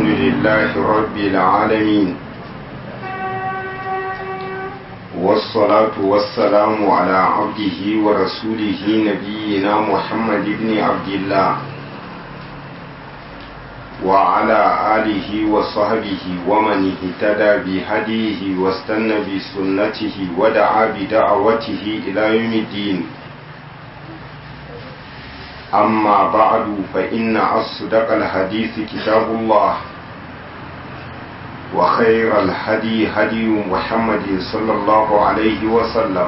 الحمد لله رب العالمين والصلاة والسلام على عبده ورسوله نبينا محمد بن عبد الله وعلى آله وصحبه ومن اهتدى بهديه واستنى بسنته ودعا بدعوته إلى يوم الدين أما بعد فإن أصدق الحديث كتاب الله وخير الهدي هدي محمد صلى الله عليه وسلم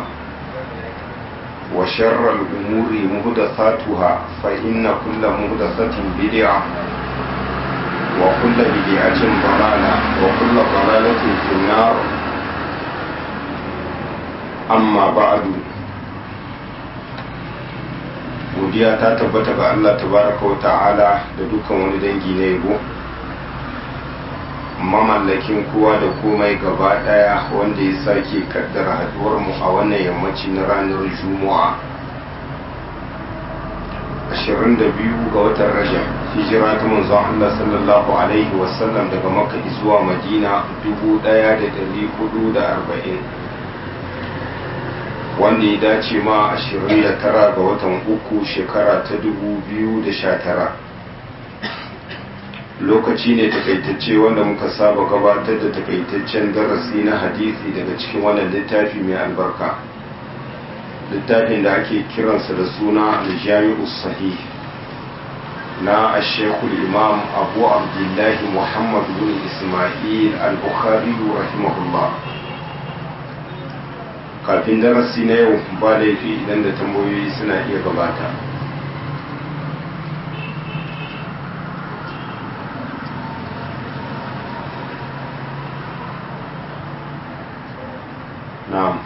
وشر الأمور مهدثاتها فإن كل مهدثة بدعة وكل بدعة ضلالة وكل ضلالة في النار أما بعد godiya ta tabbata ga Allah tabaraka wa ta'ala da dukkan wani dangi na yabo mamallakin kowa da komai gaba daya wanda ya sake kaddara haduwar mu a wannan yammaci na ranar juma'a 22 ga watan rajab hijira ta manzon Allah sallallahu alaihi wasallam daga makka zuwa madina 1440 wanda ya dace ma 29 ga watan uku shekara ta 2019 lokaci ne takaitacce wanda muka saba gabatar da takaitaccen darasi na hadisi daga cikin wannan littafi mai albarka littafin da ake kiransa da suna aljami'u sahih na ashekul imam abu abdullahi muhammad bin ismail al-bukhari rahimahullah kafin darasi na yau ba laifi idan da tambayoyi suna iya gabata na'am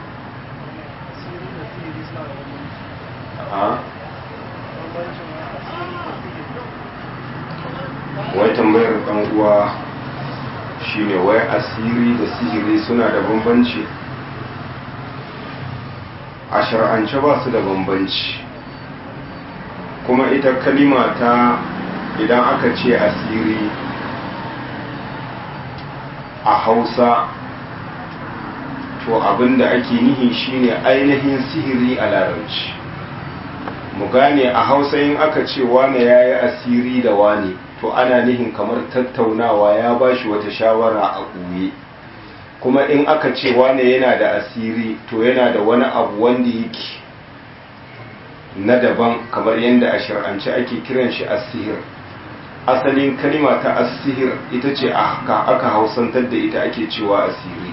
wai tambayar dan uwa shine wai asiri da sihiri suna da bambanci a shar'ance ba su da bambanci kuma ita kalima ta idan aka ce asiri a hausa to abinda ake nihi shine ainihin sihiri a larabci mu gane a hausa in aka ce wane ya yi asiri da wane to ana nihin kamar tattaunawa ya ba shi wata shawara a ɓoye kuma in aka ce wane yana da asiri to yana da wani abu wanda yake na daban kamar yadda a shir'ance ake kiran shi asihir asalin kalima ta asihir ita ce aka hausantar da ita ake cewa asiri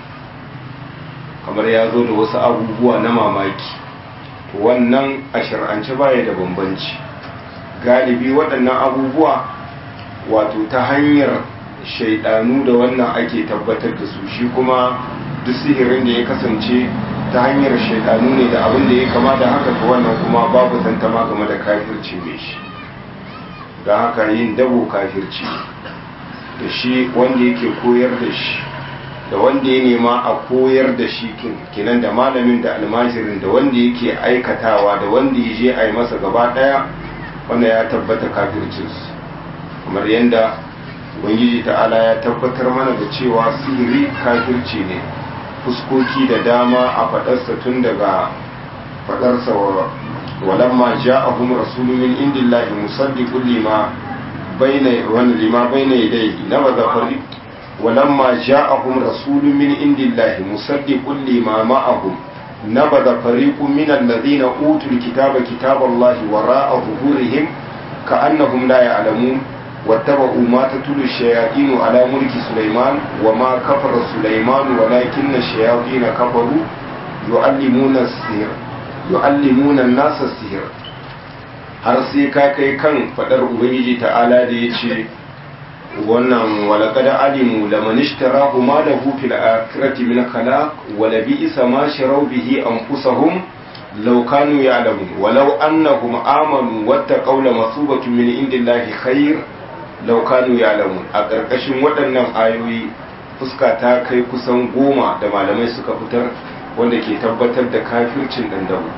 kamar ya zo da wasu abubuwa na mamaki to wannan a shir'ance baya da bambanci galibi waɗannan abubuwa wato ta hanyar shaidanu da wannan ake tabbatar da su shi kuma duk sihirin da ya kasance ta hanyar shaidanu ne da abin da ya kama da haka ga wannan kuma babu tantama game da kafirci mai shi don haka yin dabo kafirci da shi wanda yake koyar da shi da wanda ya nema a koyar da shi kinan da malamin da almajirin da wanda yake aikatawa da wanda ya je a yi masa gaba daya wanda ya tabbata kafircinsu kamar yadda ubangiji ta'ala ya tabbatar mana da cewa sihiri kafirci ne fuskoki da dama a fadarsa tun daga fadarsa walamma ja'ahum rasulun min indillahi musaddiqun lima bayna wa lima bayna yadayhi nabadha fariq walamma ja'ahum rasulun min indillahi musaddiqun lima ma'ahum nabadha fariqun min alladhina utul kitaba kitaballahi wara'a zuhurihim ka'annahum la ya'lamun واتبعوا ما تتلو الشياطين على ملك سليمان وما كفر سليمان ولكن الشياطين كفروا يعلمون السحر يعلمون الناس السحر har sai ka kai kan fadar ubangiji ta'ala da ya ce wannan walaqad alimu laman ishtarahu ma lahu fil akhirati min khalaq wa la bi'sa ma sharaw bihi anfusahum law kanu ya'lamun walau annahum amanu wattaqaw lamathubatun min indillahi khair laukanu ya lamun a ƙarƙashin waɗannan ayoyi fuska ta kai kusan goma da malamai suka fitar wanda ke tabbatar da kafircin ɗandamu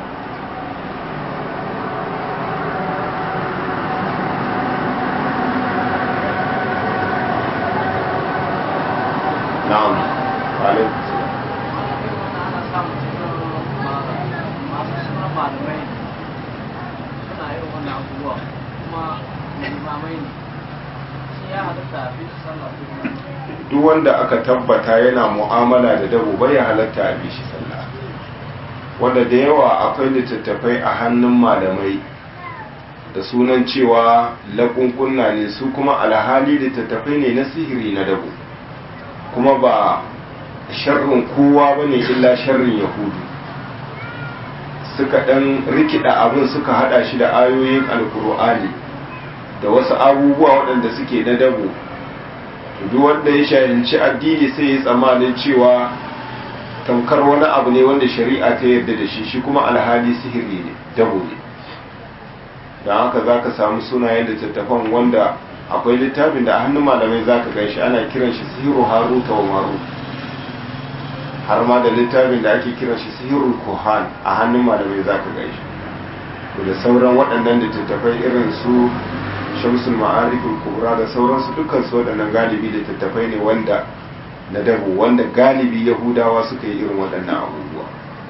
daba kuma limamai ne shi ya halatta a bisu sallah ko kuma duk wanda aka tabbata yana mu'amala da dabo bai ya halatta a bishi sallah wanda da yawa akwai littattafai a hannun malamai da sunan cewa laƙunƙunna ne su kuma alhali littattafai ne na sihiri na dabo kuma ba sharrin kowa ba ne illa sharrin yahudu suka ɗan rikida abin suka hada shi da ayoyin alkur'ani da wasu abubuwa waɗanda suke na dabo duk wanda ya shahinci addini sai ya tsammanin cewa tamkar wani abu ne wanda shari'a ta yarda da shi shi kuma alhali sihiri ne dabo ne don haka za ka samu sunayen littattafan wanda akwai littafin da a hannun malamai za ka gaishe ana kiran shi sihiru haruta wa maru har ma da littafin da ake kiran shi sihirul kuhan a hannun malamai za ka gaishe da sauran waɗannan littattafai irin su shamsul ma'arifin kubra da sauransu dukkan su waɗannan galibi littattafai ne wanda na dabu wanda galibi yahudawa suka yi irin waɗannan abubuwa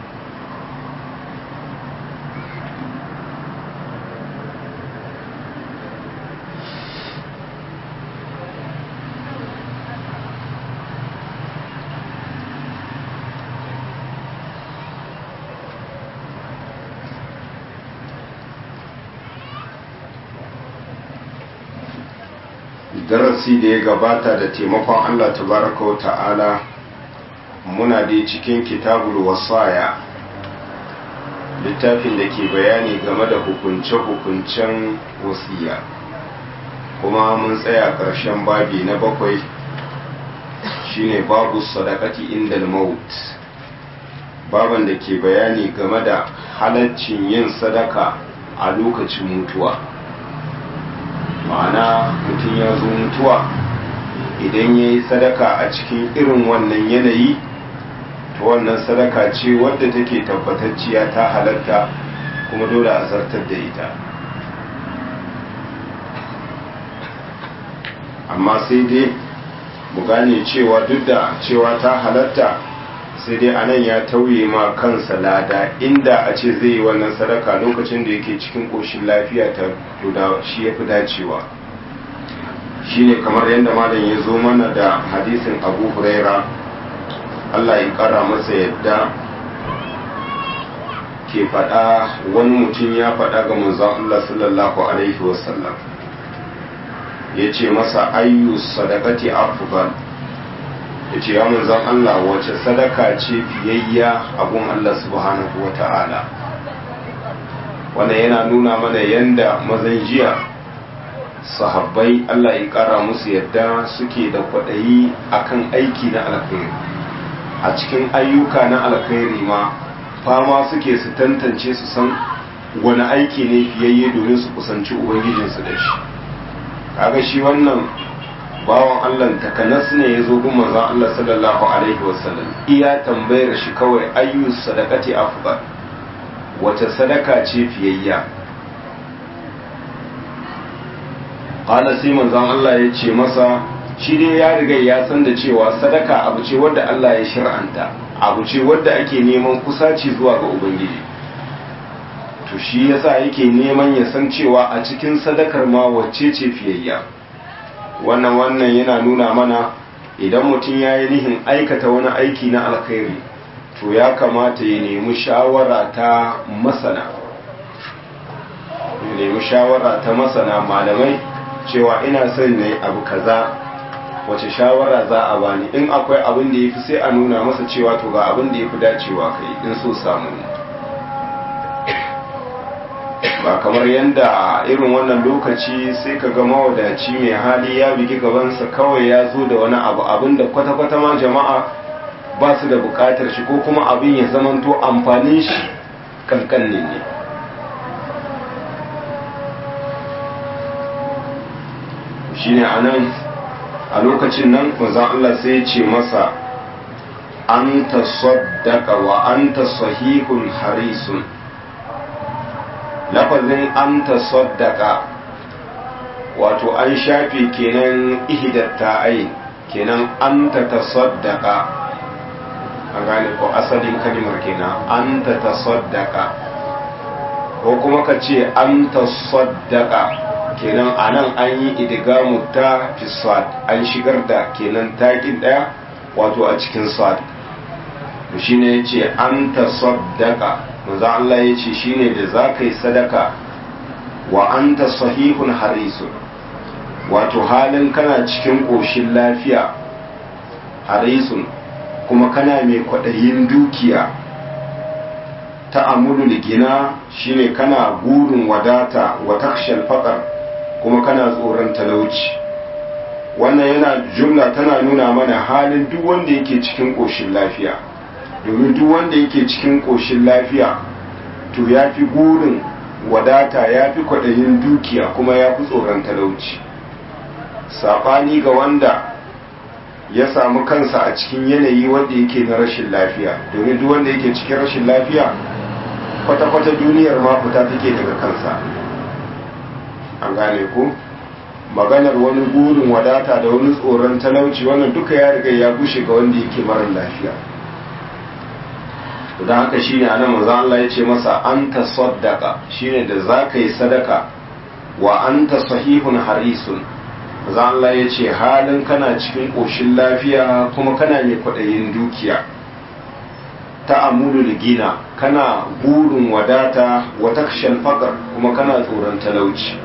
darasi da ya gabata da taimakon Allah tabaraka wa ta'ala muna dai cikin kitabul wasaya littafin da ke bayani game da hukunce-hukuncen wasiya kuma mun tsaya ƙarshen babi na bakwai shine babu sadakati inda maut baban da ke bayani game da halaccin yin sadaka a lokacin mutuwa ma'ana mutum ya zo mutuwa idan ya yi sadaka a cikin irin wannan yanayi to wannan sadaka ce wadda take tabbatacciya ta halatta kuma dole a zartar da ita amma sai dai mu gane cewa duk da cewa ta halatta sai dai anan ya tauye ma kansa lada inda a ce zai yi wannan sadaka lokacin da yake cikin ƙoshin lafiya ta da shi ya fi dacewa shi ne kamar yadda malam ya zo mana da hadisin abu huraira allah ya ƙara masa yadda ke faɗa wani mutum ya faɗa ga manzon allah sallallahu alaihi wasallam ya ce masa ayyu sadakati afdal ya ce ya manzan Allah wace sadaka ce fiyayya abun Allah subhanahu wa ta'ala wannan yana nuna mana yanda mazan jiya sahabbai Allah ya kara musu yadda suke da kwaɗayi akan aiki na alkhairi a cikin ayyuka na alkhairi ma fama suke su tantance su san wani aiki ne fiyayye domin su kusanci ubangijinsu da shi kaga shi wannan bawan Allah takanas ne ya zo gun manzon Allah sallallahu alaihi wasallam iya tambayar shi kawai ayyu sadaqati afdal wace sadaka ce fiyayya qala sai manzon Allah ya ce masa shi dai ya riga ya san da cewa sadaka abu ce wadda Allah ya shir'anta abu ce wadda ake neman kusaci zuwa ga ubangiji to shi yasa yake neman ya san cewa a cikin sadakar ma wacce ce fiyayya wannan wannan yana nuna mana idan mutum ya yi nihin aikata wani aiki na alkhairi to ya kamata ya nemi shawara ta masana ya nemi shawara ta masana malamai cewa ina son ne abu kaza wace shawara za a bani in akwai abin da ya fi sai a nuna masa cewa to ga abin da ya fi dacewa kai in so samu ne ba kamar yadda irin wannan lokaci sai ka ga mawadaci mai hali ya bigi gabansa kawai ya zo da wani abu abin da kwata-kwata ma jama'a ba su da bukatar shi ko kuma abin ya zamanto amfanin shi kankanin ne shi ne a nan a lokacin nan manzan Allah sai ya ce masa an ta saddaka wa an ta sahihun harisun lafazin an ta saddaka wato an shafe kenan ihidatta ai kenan an ta ta saddaka a gane ko asalin kalimar kenan an ta ta saddaka ko kuma ka ce an tasaddaqa kenan anan an yi idgamu ta fi sad an shigar da kenan takin daya wato a cikin sad to shine yace an tasaddaqa manzo Allah yace shine da zaka yi sadaka wa anta sahihun harisun wato halin kana cikin koshin lafiya harisun kuma kana mai kwaɗayin dukiya ta amulul gina shine kana burin wadata wa takshal faqar kuma kana tsoron talauci wannan yana jumla tana nuna mana halin duk wanda yake cikin koshin lafiya domin duk wanda yake cikin koshin lafiya to ya fi burin wadata ya fi kwaɗayin dukiya kuma ya fi tsoron talauci saɓani ga wanda ya samu kansa a cikin yanayi wanda yake na rashin lafiya domin duk wanda yake cikin rashin lafiya kwata-kwata duniyar ma fita take daga kansa an gane ku maganar wani burin wadata da wani tsoron talauci wannan duka ya riga ya bushe ga wanda yake marar lafiya don haka shine anan manzo Allah ya ce masa anta saddaqa shine da zaka yi sadaka wa anta sahihun harisun manzo Allah ya ce halin kana cikin koshin lafiya kuma kana mai kwaɗayin dukiya ta amulul gina kana burin wadata wa takshal faqr kuma kana tsoron talauci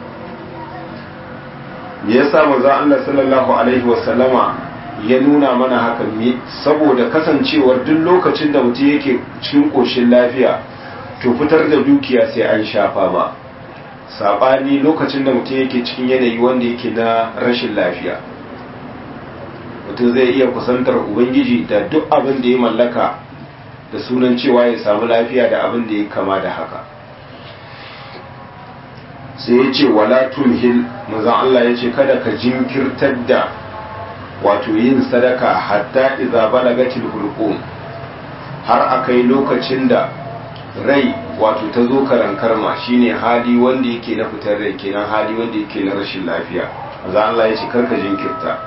me yasa manzo Allah sallallahu alaihi wasallama ya nuna mana haka saboda kasancewar duk lokacin da mutum yake cikin koshin lafiya to fitar da dukiya sai an shafa ba sabani lokacin da mutum yake cikin yanayi wanda yake na rashin lafiya mutum zai iya kusantar ubangiji da duk abin da ya mallaka da sunan cewa ya samu lafiya da abin da ya kama da haka sai ya ce wala tumhil mazan Allah ya ce kada ka jinkirtar da wato yin sadaka hatta iza balagatil hulqum har akai lokacin da rai wato ta zo karankarma shine hali wanda yake na fitar rai kenan hali wanda yake na rashin lafiya mazan Allah ya ce karka jinkirta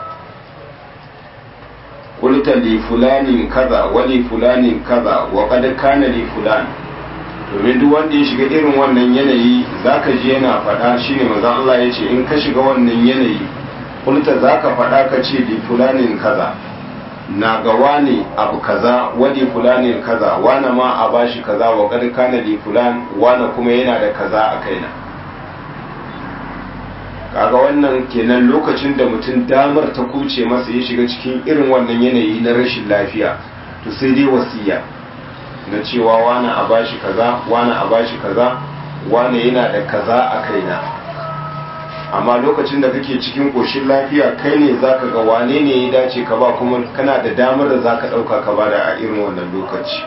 qulta li fulanin kaza wa li fulanin kaza wa qad kana li fulan domin duk wanda ya shiga irin wannan yanayi zaka ji yana faɗa shine manzon Allah ya ce in ka shiga wannan yanayi kulta zaka faɗa ka ce li fulanin kaza na ga wani abu kaza wani fulanin kaza wani ma a bashi kaza wa qad kana li fulan wani kuma yana da kaza a kaina kaga wannan kenan lokacin da mutum damar ta kuce masa ya shiga cikin irin wannan yanayi na rashin lafiya to sai dai wasiya na cewa wani a bashi kaza wani a bashi kaza wani yana da kaza a kaina amma lokacin da kake cikin koshin lafiya kai ne zaka ga wane ne ya dace ka ba kuma kana da damar da zaka dauka ka bada a irin wannan lokaci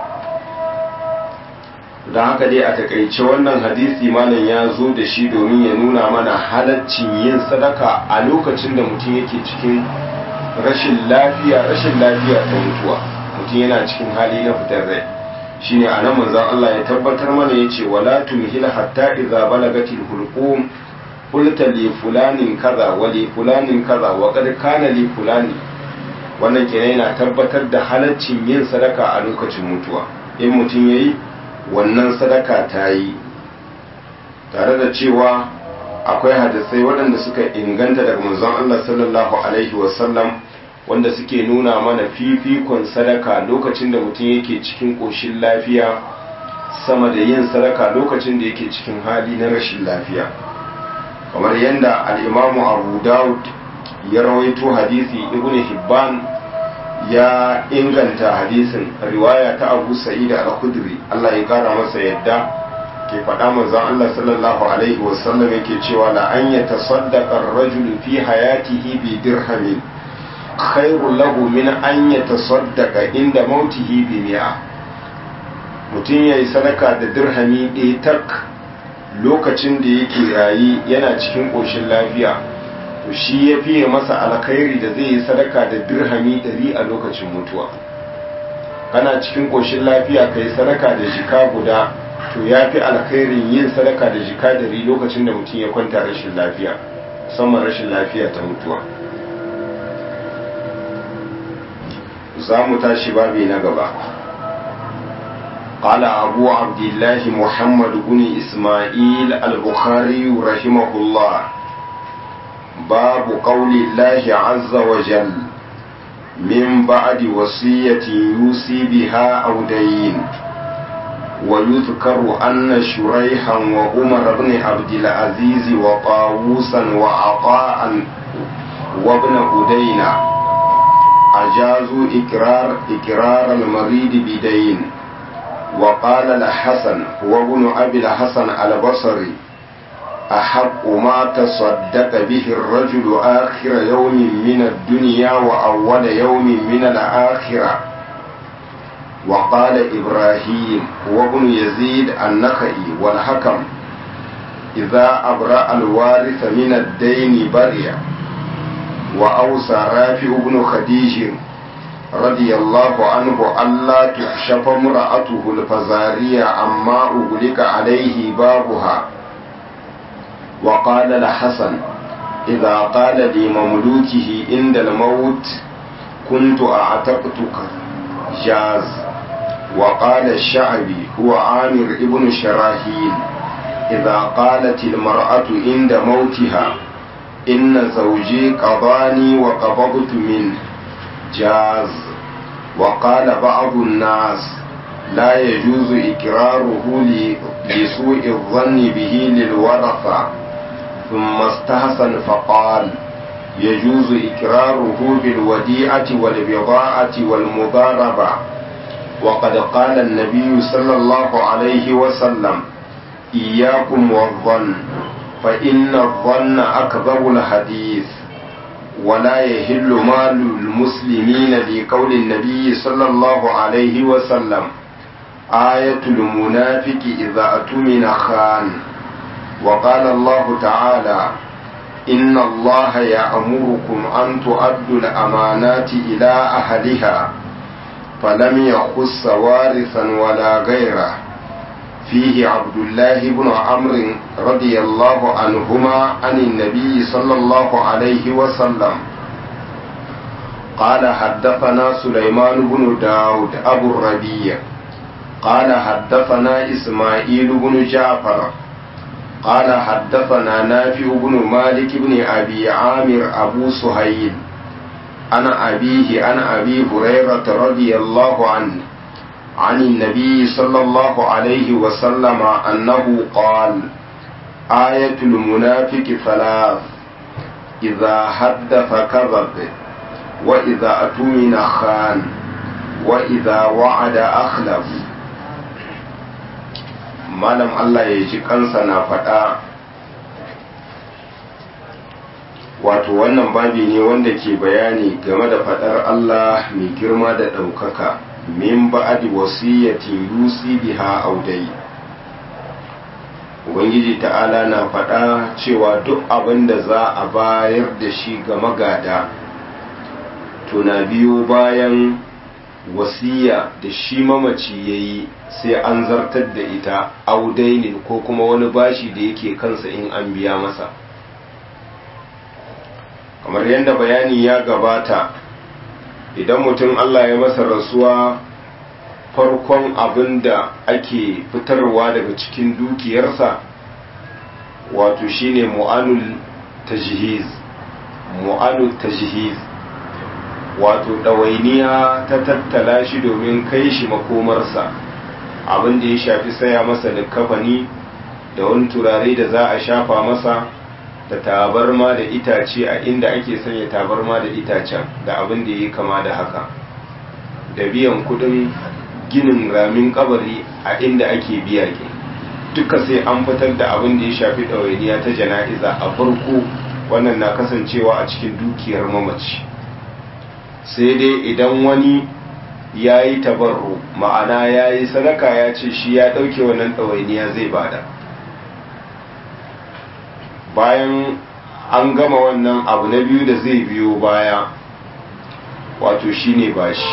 don haka dai a takaice wannan hadisi malam ya zo da shi domin ya nuna mana halaccin yin sadaka a lokacin da mutum yake cikin rashin lafiya rashin lafiya ta mutuwa mutum yana cikin hali na fitar rai shine a nan manzon Allah ya tabbatar mana ya ce wala tumhil hatta idza balagatil hulqum qulta li fulanin kaza wa li fulanin kaza wa qad kana li fulani wannan kenan yana tabbatar da halaccin yin sadaka a lokacin mutuwa in mutum yayi wannan sadaka ta yi tare da cewa akwai hadisai waɗanda suka inganta daga manzon Allah sallallahu alaihi wasallam wanda suke nuna mana fifikon sadaka lokacin da mutum yake cikin ƙoshin lafiya sama da yin sadaka lokacin da yake cikin hali na rashin lafiya kamar yadda al'imamu abu dawud ya rawaito hadisi ibn hibban ya inganta hadisin riwaya ta abu sa'id al-khudri Allah ya kara masa yadda ke faɗa manzon Allah sallallahu alaihi wasallam yake cewa la an yatasaddaqa ar-rajulu fi hayatihi bi dirhamin khairul lahu min an yatasaddaqa inda mautihi bi mi'a mutum yayi sadaka da dirhami ɗaya tak lokacin da yake rayi yana cikin ƙoshin lafiya to shi ya fiye masa alkhairi da zai yi sadaka da dirhami ɗari a lokacin mutuwa kana cikin ƙoshin lafiya ka yi sadaka da jika guda to ya fi alkhairin yin sadaka da jika ɗari lokacin da mutum ya kwanta rashin lafiya musamman rashin lafiya ta mutuwa za mu tashi babi na gaba قال أبو عبد الله محمد بن إسماعيل البخاري رحمه الله باب قول الله عز وجل من بعد وصية يوصي بها أو دين ويذكر أن شريحا وعمر بن عبد العزيز وطاووسا وعطاء وابن أدينا أجازوا إقرار إقرار المريض بدين وقال الحسن هو ابن أبي الحسن البصري أحق ما تصدق به الرجل آخر يوم من الدنيا وأول يوم من الآخرة وقال إبراهيم هو ابن يزيد النخعي والحكم إذا أبرأ الوارث من الدين برئ وأوصى رافع بن خديج رضي الله عنه ألا تكشف امرأته الفزارية عما أغلق عليه بابها وقال الحسن إذا قال لمملوكه عند الموت كنت أعتقتك جاز وقال الشعبي هو عامر ابن شراهيل إذا قالت المرأة عند موتها إن زوجي قضاني وقبضت منه جاز وقال بعض الناس لا يجوز إكراره لسوء الظن به للورثة ثم استحسن فقال يجوز إكراره بالوديعة والبضاعة والمضاربة وقد قال النبي صلى الله عليه وسلم إياكم والظن فإن الظن أكذب الحديث ولا يهل مال المسلمين لقول النبي صلى الله عليه وسلم آية المنافق إذا أتمن خان وقال الله تعالى إن الله يأمركم أن تؤدوا الأمانات إلى أهلها فلم يخص وارثا ولا غيره فيه عبد الله بن عمرو رضي الله عنهما عن النبي صلى الله عليه وسلم قال حدثنا سليمان بن داود أبو الربيع قال حدثنا إسماعيل بن جعفر قال حدثنا نافع بن مالك بن أبي عامر أبو سهيل عن أبيه عن أبي هريرة رضي الله عنه عن النبي صلى الله عليه وسلم أنه قال آية المنافق ثلاث إذا حدث كذب وإذا أتمن خان وإذا وعد أخلف malam Allah ya ji kansa na faɗa wato wannan babi ne wanda ke bayani game da faɗar Allah mai girma da ɗaukaka min ba'adi wasiyyatin yusi biha audai ubangiji ta'ala na faɗa cewa duk abin da za a bayar da shi ga magada tuna biyo bayan wasiya da shi mamaci ya yi sai an zartar da ita audainin ko kuma wani bashi da yake kansa in an biya masa kamar yadda bayani ya gabata idan mutum Allah ya masa rasuwa farkon abin da ake fitarwa daga cikin dukiyarsa wato shine mu'anul tajhiz mu'anul tajhiz wato ɗawainiya ta tattala shi domin kai shi makomarsa abin da ya shafi saya masa likkafani da wani turare da za a shafa masa da tabarma da itace a inda ake sanya tabarma da itacen da abin da ya kama da haka da biyan kudin ginin ramin kabari a inda ake biya ke duka sai an fitar da abin da ya shafi ɗawainiya ta jana'iza a farko wannan na kasancewa a cikin dukiyar mamaci sai dai idan wani ya yi tabarru ma'ana ya yi sadaka ya ce shi ya ɗauke wannan ɗawainiya zai bada bayan an gama wannan abu na biyu da zai biyo baya wato shi ne bashi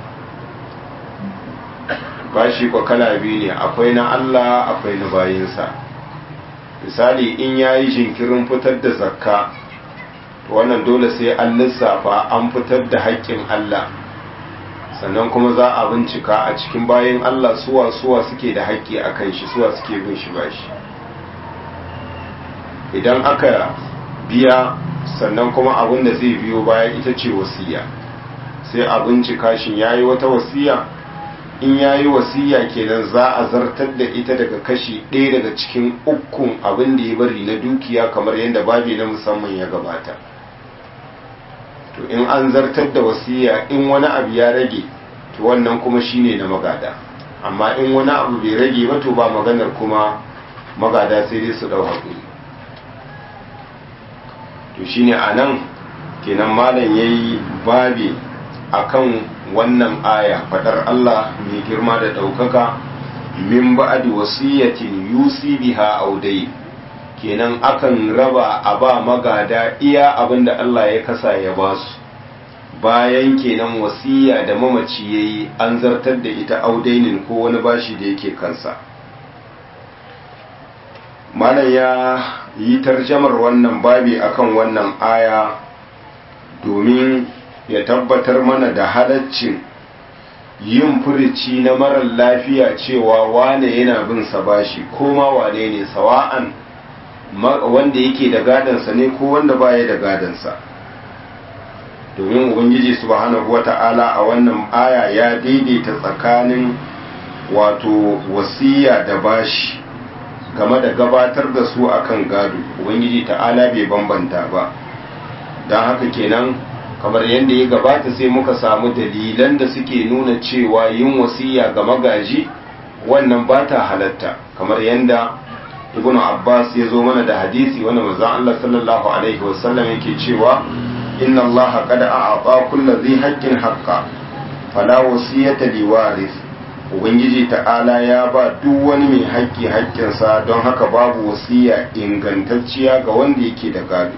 bashi kwa kala biyu ne akwai na Allah akwai na bayinsa misali in ya yi jinkirin fitar da zakka wannan dole sai an lissafa an fitar da haƙƙin Allah sannan kuma za a bincika a cikin bayan Allah suwa suwa suke da haƙƙi a kan shi suwa suke bin shi bashi idan aka biya sannan kuma abin da zai biyo baya ita ce wasiya sai a bincika shi ya yi wata wasiya in ya yi wasiya kenan za a zartar da ita daga kashi ɗaya daga cikin ukun abin da ya bari na dukiya kamar yadda babi na musamman ya gabata to in an zartar da wasiya in wani abu ya rage to wannan kuma shine na magada amma in wani abu bai rage ba to ba maganar kuma magada sai dai su ɗau haƙuri to shine a nan kenan malam ya yi babi akan wannan aya fadar Allah mai girma da ɗaukaka min ba'di wasiyatin yusi biha audai kenan akan raba a ba magada iya abinda Allah ya kasa ya ba su bayan kenan wasiya da mamaci yayi an zartar da ita audainin ko wani bashi da yake kansa malam ya yi tarjamar wannan babi akan wannan aya domin ya tabbatar mana da halaccin yin furici na marar lafiya cewa wane yana bin sa bashi ko ma wane ne sawa'an wanda yake da gadansa ne ko wanda baya da gadansa domin ubangiji subhanahu wata'ala a wannan aya ya daidaita tsakanin wato wasiya da bashi game da gabatar da su akan gado ubangiji ta'ala bai bambanta ba don haka kenan kamar yadda ya gabata sai muka samu dalilan da suke nuna cewa yin wasiya ga magaji wannan ba ta halatta kamar yadda ibnu abbas ya zo mana da hadisi wanda manzon Allah sallallahu alaihi wasallam yake cewa inna allaha qad a'ata kulli dhi haqqin haqqa fala wasiyata liwaris ubangiji ta'ala ya ba duk wani mai haƙƙi haƙƙinsa don haka babu wasiya ingantacciya ga wanda yake da gado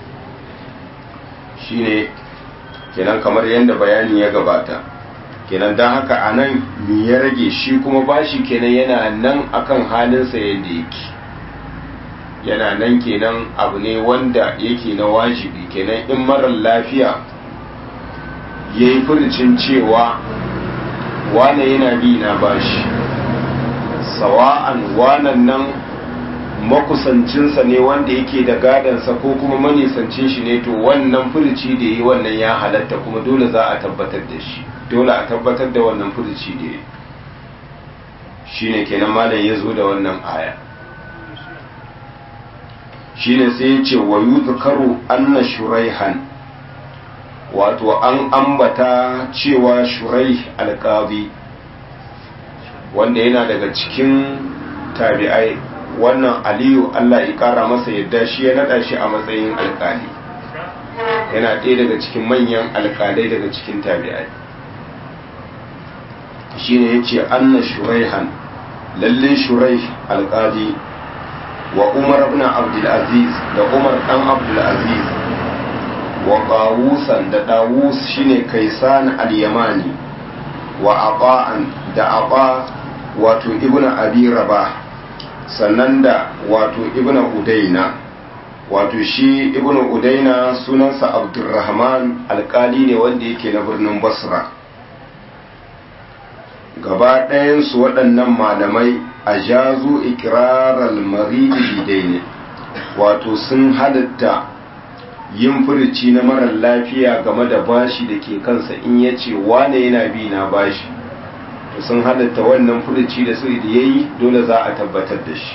shine kenan kamar yadda bayani ya gabata kenan don haka a nan ya rage shi kuma bashi kenan yana nan akan halinsa yadda yake yana nan kenan abu ne wanda yake na wajibi kenan in marar lafiya ya yi furicin cewa wane yana bi na bashi sawa'an wanan nan makusancinsa ne wanda yake da gadansa ko kuma manisancin shi ne to wannan furici da yi wannan ya halatta kuma dole za a tabbatar da shi dole a tabbatar da wannan furici da yi shi ne kenan malam ya zo da wannan aya shi ne sai ya ce wa yuzkaru anna shuraihan wato an ambata cewa shurai alƙabi wanda yana daga cikin tabi'ai wannan aliyu Allah ya kara masa yadda shi ya nada shi a matsayin alkali yana ɗaya daga cikin manyan alkalai daga cikin tabi'ai shi ne ya ce anna shuraihan lalle shurai alkali wa umar ibn abdulaziz da umar dan abdulaziz wa qawusan da dawus shine kaisan al-yamani wa aqa'an da aqa wato ibn abi rabah sannan da wato ibn udaina wato shi ibn udaina sunansa abdurrahman alkali ne wanda yake na birnin basra gaba ɗayansu waɗannan malamai a jazu ikirarar maridi ne wato sun halatta yin furici na marar lafiya game da bashi da ke kansa in ya ce wane yana bi na bashi to sun halatta wannan furuci da sai da yayi dole za a tabbatar da shi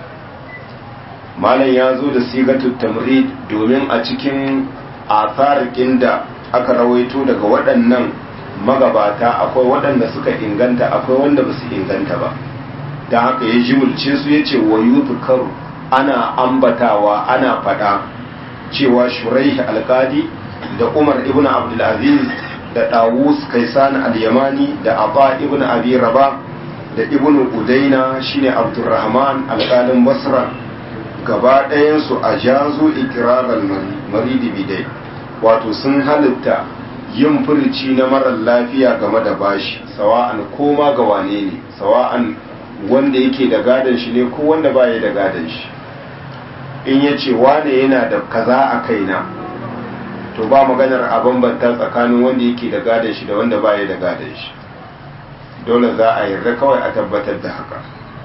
malam ya zo da sigatul tamrid domin a cikin athar da aka rawaito daga waɗannan magabata akwai waɗanda suka inganta akwai wanda ba su inganta ba don haka ya jimulce su ya ce wa karu ana ambatawa ana faɗa cewa shuraih alkadi da umar ibn abdulaziz da Dawus Kaisan al-Yamani da Aba ibn Abi Rabah da ibn Udaina shine Abdurrahman alƙalin Basra gaba ɗayan su a jazu ikirar maridi bidai wato sun halitta yin furci na marar lafiya game da bashi sawa'an koma ga wane ne sawa'an wanda yake da gadon shi ne ko wanda baya da gadon shi in ya ce wane yana da kaza a kaina to ba maganar a bambanta tsakanin wanda yake da gadon shi da wanda baya da gadon shi dole za a yarda kawai a tabbatar da haka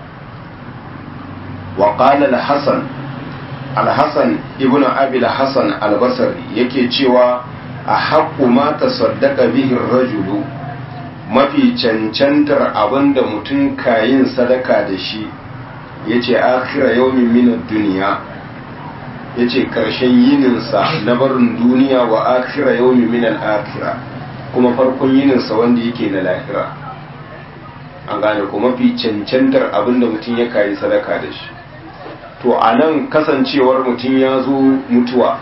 wa qala al-hasan al-hasan ibnu abi al-hasan al-basri yake cewa a haqqu ma tasaddaqa bihi ar-rajulu mafi cancantar abinda mutum kayin sadaka da shi yace akhira yawmin min ad-dunya yace karshen yininsa na barin duniya wa akhira yawmin min al-akhirah kuma farkon yininsa wanda yake na lahira an gane ko mafi cancantar abinda mutum ya kayi sadaka da shi to a nan kasancewar mutum ya zo mutuwa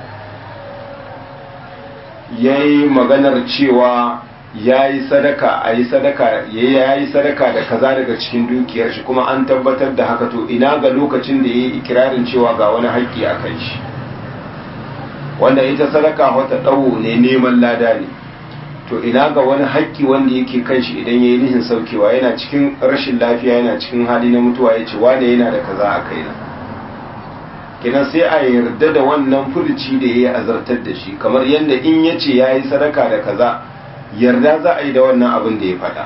ya yi maganar cewa ya yi sadaka a yi sadaka ya yi sadaka da kaza daga cikin dukiyar shi kuma an tabbatar da haka to ina ga lokacin da ya yi ikirarin cewa ga wani haƙƙi a kan shi wanda ita sadaka wata ɗawo ne neman lada ne to ina ga wani haƙƙi wanda yake kan shi idan ya yi nihin saukewa yana cikin rashin lafiya yana cikin hali na mutuwa ya ce wane yana da kaza a kaina kenan sai a yarda da wannan furuci da ya yi azartar da shi kamar yadda in ya ce ya yi sadaka da kaza yarda za a yi da wannan abin da ya faɗa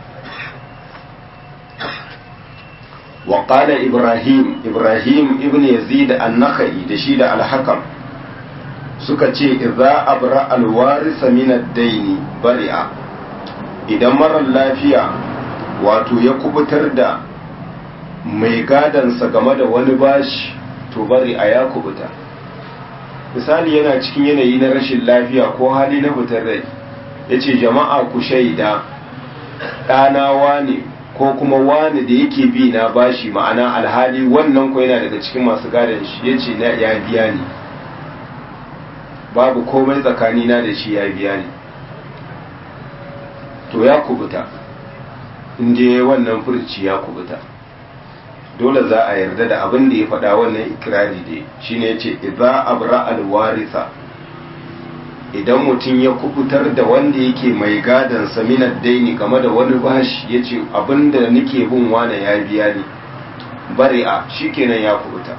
wa ibrahim ibrahim ibn yazid an-nakhai da shi da al-hakam suka ce idza abra alwarisa min ad-daini bari'a idan marar lafiya wato ya kubutar da mai gadansa game da wani bashi to bari'a ya kubuta misali yana cikin yanayi na rashin lafiya ko hali na fitar rai ya ce jama'a ku shaida ɗana wane ko kuma wane da yake bi na bashi ma'ana alhali wannan ko yana daga cikin masu gadon shi ya ce ya biya ni babu komai tsakanina da shi ya biya ni to ya kubuta inda wannan furci ya kubuta dole za a yarda da abin da ya faɗa wannan ikirari da shi ne ce idza abra alwarisa idan mutum ya kubutar da wanda yake mai gadon saminar daini game da wani bashi ya ce abin da nake bin wane ya biya ni bari'a shikenan ya kubuta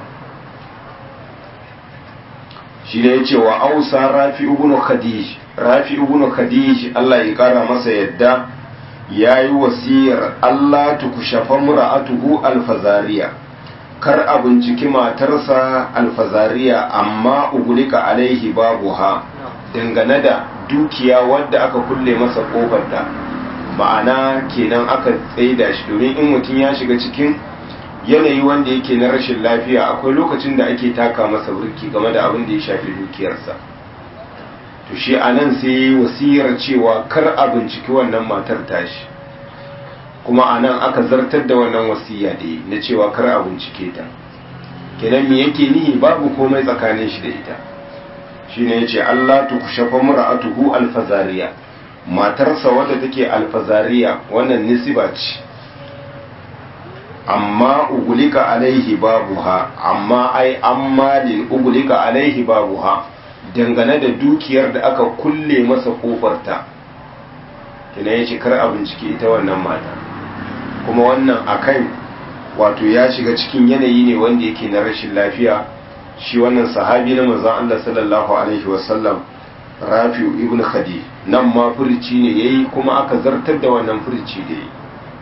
shi ne ya ce wa ausa rafi ibn khadij rafi ibn khadij Allah ya kara masa yadda ya yi wasiyar Allah tukushafa mura'atuhu alfazariya kar a binciki matarsa alfazariya amma ugulika alaihi babuha dangane da dukiya wadda aka kulle masa kofarta ma'ana kenan aka tsaida shi domin in mutum ya shiga cikin yanayi wanda yake na rashin lafiya akwai lokacin da ake taka masa burki game da abin da ya shafi dukiyarsa to shi a nan sai wasiyar cewa kar a binciki wannan matar tashi kuma a nan aka zartar da wannan wasiya da yi na cewa kar a bincike ta kenan me yake nihi babu komai tsakanin shi da ita shine yace Allah tu kushafa mura'atuhu alfazariya matarsa wadda take alfazariya wannan nisiba ce amma ugulika alaihi babuha amma ai ammalin ugulika alaihi babuha dangane da dukiyar da aka kulle masa kofarta kina yace kar a bincike ita wannan mata kuma wannan akan wato ya shiga cikin yanayi ne wanda yake na rashin lafiya shi wannan sahabi na manzon Allah sallallahu alaihi wasallam Rafi'u ibn Khadi nan ma furici ne yayi kuma aka zartar da wannan furici da yayi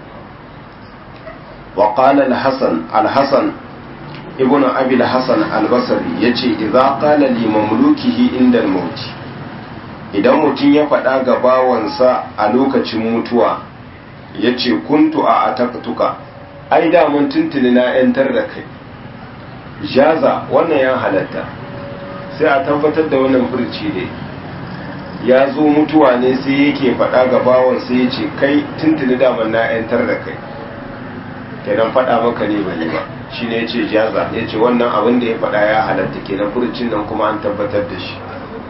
wa qala al-Hasan al-Hasan ibn Abi al-Hasan al-Basri yace idza qala li mamlukihi inda al-maut idan mutum ya faɗa ga bawansa a lokacin mutuwa yace kuntu a ataqtuka ai da mun tuntuni na yantar da kai jaza wannan ya halatta sai a tabbatar da wannan furci ne ya zo mutuwa ne sai yake faɗa ga bawan sai ya ce kai tuntuni daman na yantar da kai kenan faɗa maka ne bane ba shi ne ya ce jaza ya ce wannan abin da ya faɗa ya halatta kenan furcin nan kuma an tabbatar da shi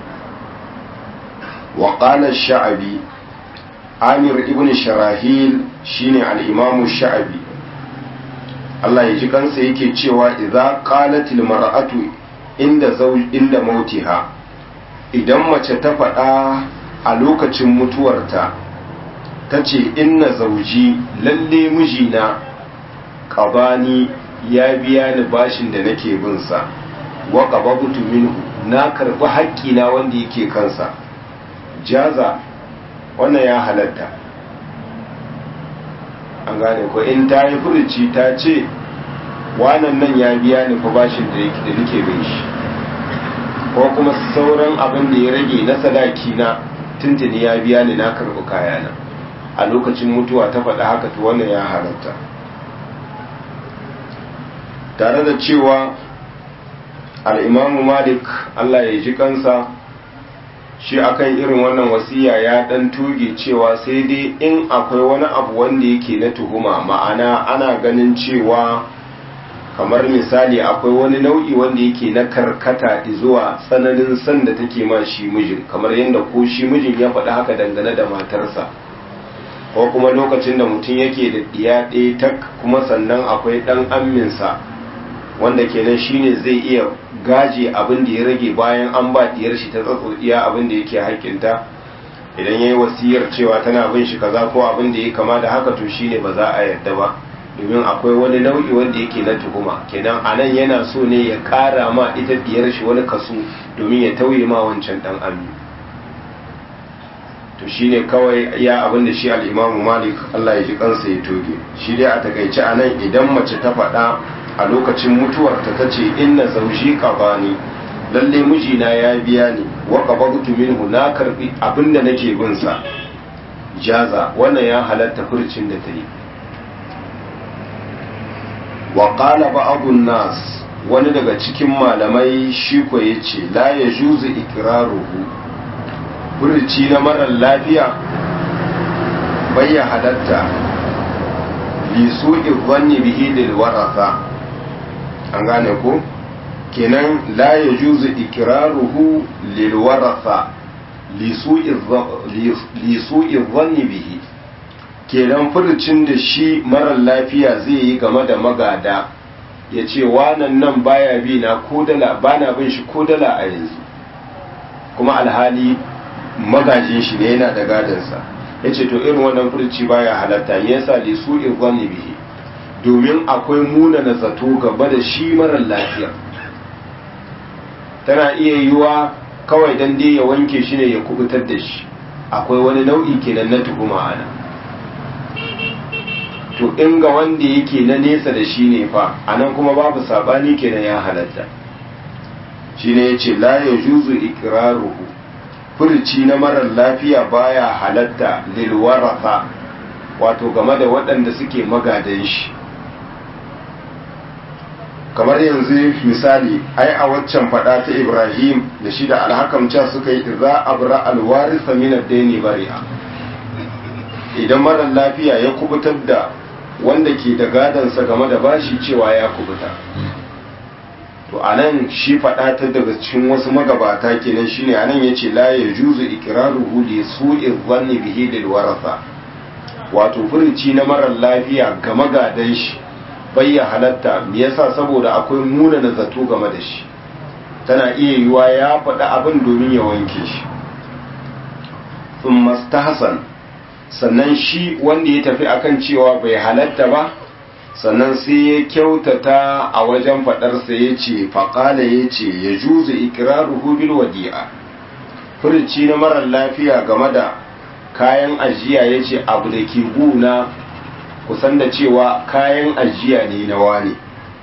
wa qala sha'abi amir ibn sharahil shine al-imamu sha'abi Allah ya ji kansa yake cewa idza qalatil mar'atu inda zawj inda mautiha idan mace ta faɗa a lokacin mutuwarta ta ce inna zauji lalle mijina qabani ya biya ni bashin da nake bin sa wa qababtu minhu na karbi haƙƙina wanda yake kansa jaza wannan ya halatta an gane ko in ta yi furuci ta ce wanan nan ya biya ni fa bashin da yake da nake bin shi ko kuma sauran abin da ya rage na sadaki na tuntuni ya biya ni na karbi kayana a lokacin mutuwa ta faɗa haka to wannan ya halatta tare da cewa al'imamu malik allah ya ji kansa shi akan irin wannan wasiya ya ɗan tuge cewa sai dai in akwai wani abu wanda yake na tuhuma ma'ana ana ganin cewa kamar misali akwai wani nau'i wanda yake na karkata zuwa tsananin san da take ma shi mijin kamar yadda ko shi mijin ya faɗi haka dangane da matarsa ko kuma lokacin da mutum yake da ɗiya ɗaya tak kuma sannan akwai ɗan amminsa wanda kenan shine zai iya gaje abin da ya rage bayan an ba diyar shi ta iya abin da yake haƙƙinta idan yayi wasiyar cewa tana bin shi kaza ko abin da ya kama da haka to shine ba za a yarda ba domin akwai wani nau'i wanda yake na tuhuma kenan anan yana so ne ya ƙara ma ita diyar shi wani kaso domin ya tauye ma wancan dan ammi to shine kawai ya abin da shi al-Imam Malik Allah ya ji kansa ya toge shi dai a takaice anan idan mace ta faɗa a lokacin mutuwarta ta ce inna zauji qabani lalle mijina ya biya ni wa qabadtu minhu na karbi abinda nake bin sa jaza wannan ya halatta furcin da ta yi wa qala ba'dun nas wani daga cikin malamai shi ko yace la yajuzu ikraruhu furci na marar lafiya bai ya halatta li su'i dhanni bihi lil waratha an gane ko kenan la ya juzu ikiraruhu lilwarasa lisu'i zanni bihi kenan furucin da shi marar lafiya zai yi game da magada ya ce wanan nan baya bi na kodala bana bin shi kodala a yanzu kuma alhali magajin shi ne yana da gadansa ya ce to irin wannan furuci baya halatta yasa lisu'i zanni bihi domin akwai munana zato gaba da shi marar lafiya tana iya yiwa kawai dan dai ya wanke shi ne ya kubutar da shi akwai wani nau'i kenan na tuhuma ana to in ga wanda yake na nesa da shi ne fa anan kuma babu sabani kenan ya halatta shine yace la yajuzu iqraruhu furci na marar lafiya baya halatta lil waratha wato game da waɗanda suke magadan shi kamar yanzu misali ai a waccan fada ta Ibrahim da shi da alhakamca suka yi idza abra alwarisa min ad-dayni bari'a idan mara lafiya ya kubutar da wanda ke da gadansa game da bashi cewa ya kubuta to anan shi fada ta daga cikin wasu magabata kenan shine anan yace la yajuzu iqraruhu li su'i dhanni bihi lil waratha wato furuci na marar lafiya ga magadan shi bayya halatta me yasa saboda akwai munana zato game da shi tana iya yiwa ya faɗi abin domin ya wanke shi thumma Hassan sannan shi wanda ya tafi akan cewa bai halatta ba sannan sai ya kyautata a wajen faɗarsa ya ce faƙala ya ce ya juzu ikiraruhu bil wadi'a furici na marar lafiya game da kayan ajiya ya ce abu da ke guna kusan da cewa kayan ajiya ne na wane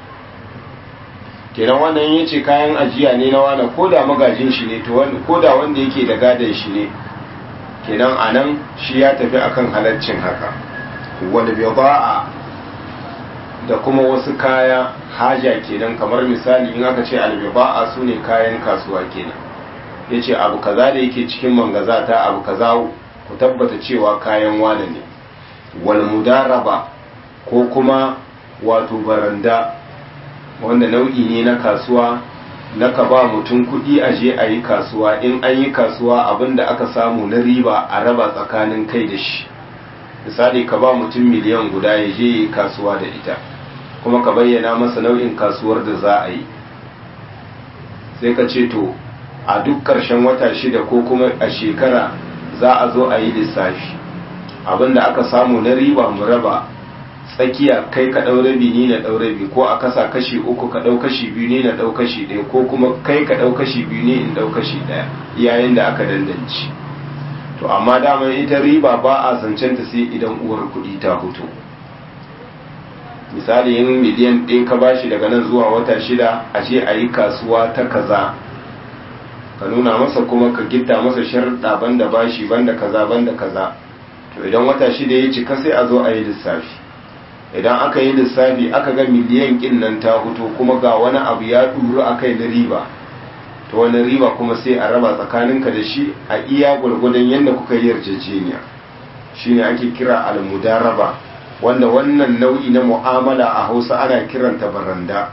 kenan wannan ya ce kayan ajiya ne na wane ko da magajin shi ne ko da wanda yake da gadon shi ne kenan a nan shi ya tafi akan halaccin haka wani ba'a da kuma wasu kaya haja kenan kamar misali in aka ce albiba'a su ne kayan kasuwa kenan ya ce abu kaza da yake cikin mangazata abu kaza ku tabbata cewa kayan wane ne wal mudaraba ko kuma wato baranda wanda nau'i ne na kasuwa na ka ba mutum kuɗi a je a yi kasuwa in an yi kasuwa abinda aka samu na riba a raba tsakanin kai da shi misali ka ba mutum miliyan guda ya je yi kasuwa da ita kuma ka bayyana masa nau'in kasuwar da za a yi sai ka ce to a duk ƙarshen wata shida ko kuma a shekara za a zo a yi lissafi abinda aka samu na riba mu raba tsakiya kai ka ɗau rabi ni na ɗau rabi ko a kasa kashi uku ka ɗau kashi biyu ni na ɗau kashi ɗaya ko kuma kai ka ɗau kashi biyu ni in ɗau kashi ɗaya yayin da aka dandanci to amma daman ita riba ba a zancen ta sai idan uwar kuɗi ta fito misali yin miliyan ɗaya ka bashi daga nan zuwa wata shida a ce a yi kasuwa ta kaza ka nuna masa kuma ka gitta masa sharuɗa banda bashi banda kaza banda kaza to idan wata shida ya cika sai a zo a yi lissafi idan aka yi lissafi aka ga miliyan kin nan ta fito kuma ga wani abu ya ɗuru a kai na riba to wani riba kuma sai a raba tsakaninka da shi a iya gwargwadon yadda kuka yi yarjejeniya shine ake kira almudaraba wanda wannan nau'i na mu'amala a hausa ana kiranta baranda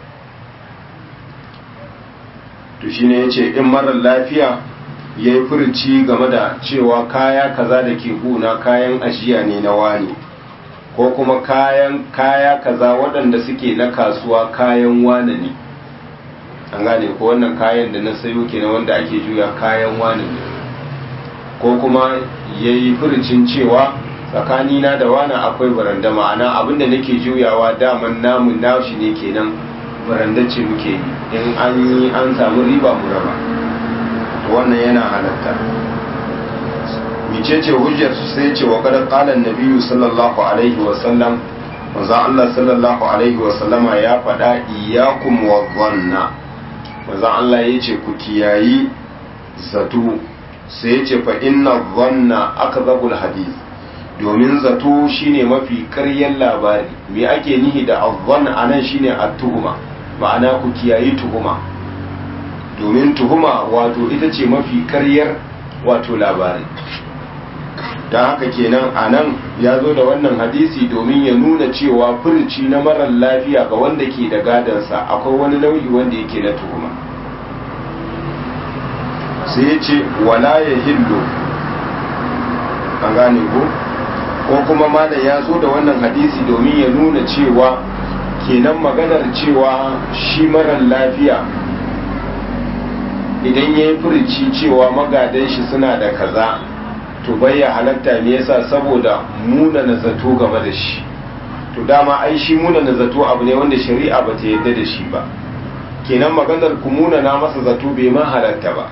to shine yace in marar lafiya ya yi furci game da cewa kaya kaza da ke huna kayan ajiya ne na wani ko kuma kayan kaya kaza waɗanda suke na kasuwa kayan wane ne an gane ko wannan kayan da na sayo kenan wanda ake juya kayan wane ne ko kuma ya yi furcin cewa tsakanina da wani akwai baranda ma'ana abinda nake juyawa daman namun nashi ne kenan baranda ce muke yi in an yi an samu riba mu raba wannan yana halatta micece hujjar sai ce wa kada kalan nabiyu sallallahu alaihi wa sallam manzon Allah sallallahu alaihi wa sallama ya faɗa iyyakum wa dhanna manzon Allah yace ku kiyayi zato sai yace fa inna dhanna akdhabul hadith domin zato shine mafi ƙaryar labari me ake nihi da azzan anan shine at-tuhuma ma'ana ku kiyayi tuhuma domin tuhuma wato ita ce mafi karyar wato labari don haka kenan a nan ya zo da wannan hadisi domin ya nuna cewa furci na marar lafiya ga wanda ke da gadansa akwai wani nau'i wanda yake na tuhuma sai ya ce wala ya hillo an gane ko ko kuma malam ya zo da wannan hadisi domin ya nuna cewa kenan maganar cewa shi marar lafiya idan ya yi furici cewa magadan shi suna da kaza to bai ya halatta me yasa saboda muna na zato game da shi to dama ai shi muna na zato abu ne wanda shari'a ba ta yadda da shi ba kenan maganar ku muna na masa zato bai ma halatta ba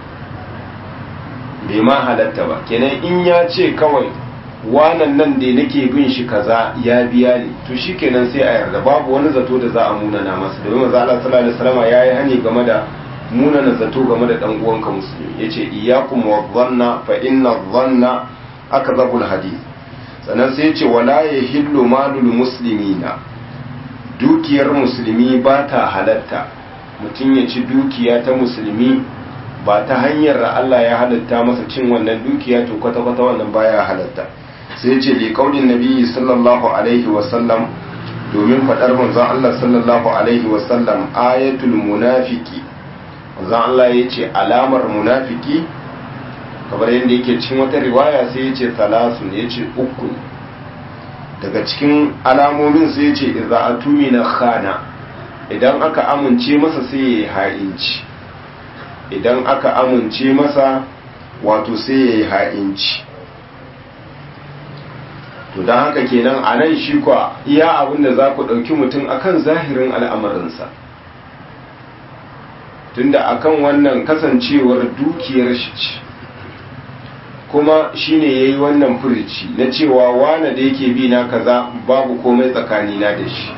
bai ma halatta ba kenan in ya ce kawai wanan nan da nake bin shi kaza ya biya ni to shi kenan sai a yarda babu wani zato da za a muna na masa domin manzo Allah sallallahu alaihi wasallam yayi hani game da munana zato game da dan uwanka musulmi yace iyyakum wadhanna fa inna dhanna akdhabul hadith sannan sai yace wala yahillu malul muslimina dukiyar musulmi ba ta halatta mutum ya ci dukiya ta musulmi ba ta hanyar da Allah ya halatta masa cin wannan dukiya to kwata kwata wannan baya halatta sai yace li qaulin nabiyyi sallallahu alaihi wa sallam domin fadar manzon Allah sallallahu alaihi wa sallam ayatul munafiqi manzon Allah ya ce alamar munafiki kamar yadda yake cikin wata riwaya sai ya ce talasun ya ce uku daga cikin alamomin sai ya ce idza atumina khana idan aka amince masa sai ya ha'inci idan aka amince masa wato sai ya yi ha'inci to don haka kenan a nan shi kwa iya abin da za ku ɗauki mutum akan zahirin al'amarinsa tunda akan wannan kasancewar dukiyar shi ce kuma shine yayi wannan furici na cewa wane da yake bi na kaza babu komai tsakanina da shi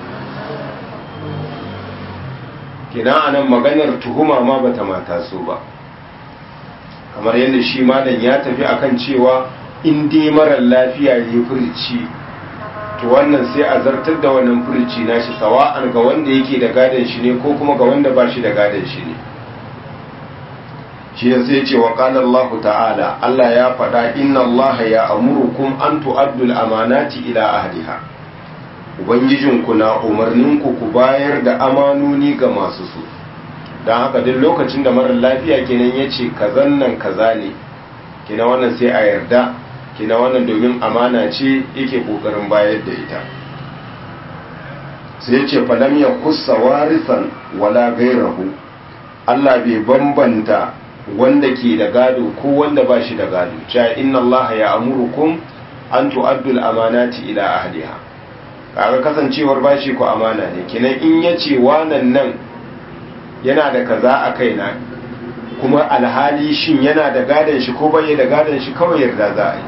kina anan maganar tuhuma ma bata mata so ba kamar yadda shi malam ya tafi akan cewa in dai marar lafiya ne furici to wannan sai a zartar da wannan furici nashi sawa'an ga wanda yake da gadon shi ne ko kuma ga wanda ba shi da gadon shi ne shi ya sai ce wa qala Allah ta'ala Allah ya faɗa inna Allah ya amurukum an tu'addu al-amanati ila ahliha ubangijinku na umarninku ku bayar da amanoni ga masu su don haka duk lokacin da marar lafiya kenan ya ce kazan nan kaza ne kina wannan sai a yarda kina wannan domin amana ce yake kokarin bayar da ita sai ce falam ya kusa warisan wala gairahu Allah bai bambanta wanda ke da gado ko wanda ba shi da gado cewa inna Allah ya amurukum an tu'addu al-amanati ila ahliha kaga kasancewar bashi ko amana ne kenan in ya ce wanan nan yana da kaza a kaina kuma alhali shin yana da gadon shi ko bai da gadon shi kawai yarda za a yi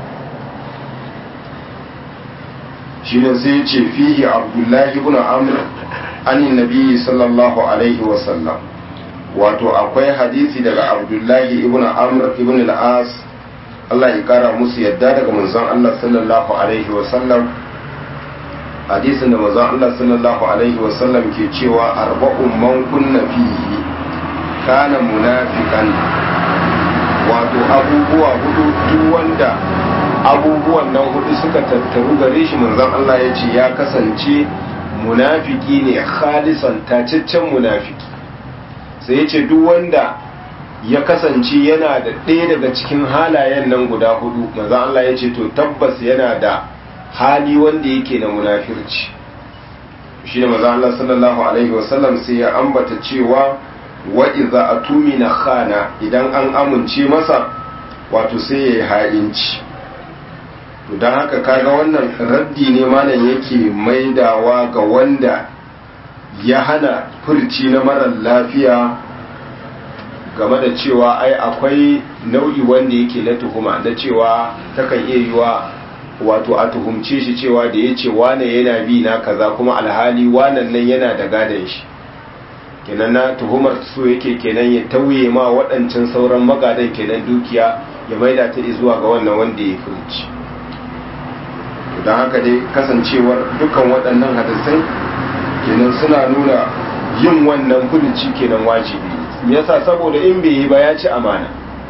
shi ne sai ce fihi abdullahi ibn amr anin nabi sallallahu alaihi wasallam wato akwai hadisi daga abdullahi ibn amr ibn al-as Allah ya kara musu yadda daga manzon Allah sallallahu alaihi wasallam hadisin da manzon Allah sallallahu alaihi wasallam ke cewa arba'un man kunna fihi kana munafiqan wato abubuwa hudu duk wanda abubuwan nan hudu suka tattaru gare shi manzon Allah ya ce ya kasance munafiki ne khalisan tacaccen munafiki sai ya ce duk wanda ya kasance yana da ɗaya daga cikin halayen nan guda hudu manzon Allah ya ce to tabbas yana da hali wanda yake na munafirci shi ne manzon Allah sallallahu alaihi wasallam sai ya ambata cewa wa iza atumina khana idan an amince masa wato sai ya yi ha'inci to don haka kaga wannan raddi ne malam yake maidawa ga wanda ya hana furci na marar lafiya game da cewa ai akwai nau'i wanda yake na tuhuma na cewa takan iya yiwa wato a tuhumce shi cewa da ya ce wane yana bi na kaza kuma alhali wanan nan yana da gadon shi kenan na tuhumar su yake kenan ya tauye ma waɗancan sauran magadan kenan dukiya ya maida ta zuwa ga wannan wanda ya furci don haka dai kasancewar dukkan waɗannan hadisai kenan suna nuna yin wannan furuci kenan wajibi yasa saboda in bai yi ba ya ci amana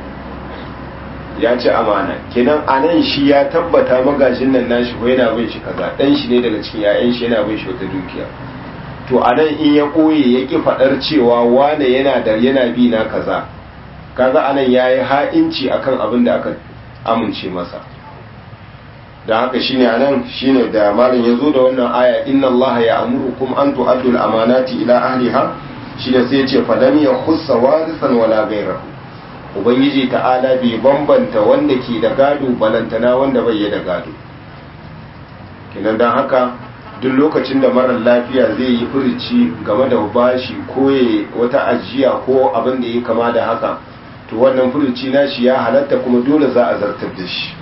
ya ci amana kenan a nan shi ya tabbata magajin nan nashi ko yana bin shi kaza dan shi ne daga cikin 'ya'yan shi yana bin shi wata dukiya to a nan in ya ɓoye ya ƙi faɗar cewa wane yana da yana bi na kaza kaga a nan ya yi ha'inci akan abin da aka amince masa da haka shine a nan shine da malam ya zo da wannan aya inna allaha ya amurukum an tu'addu al-amanati ila ahliha shine sai ya ce falam ya khussa warisan wala ghayrahu ubangiji ta'ala bai bambanta wanda ke da gado balantana wanda bai da gado kenan dan haka duk lokacin da marar lafiya zai yi furici game da bashi ko wata ajiya ko abin da ya kama da haka to wannan furici nashi ya halatta kuma dole za a zartar da shi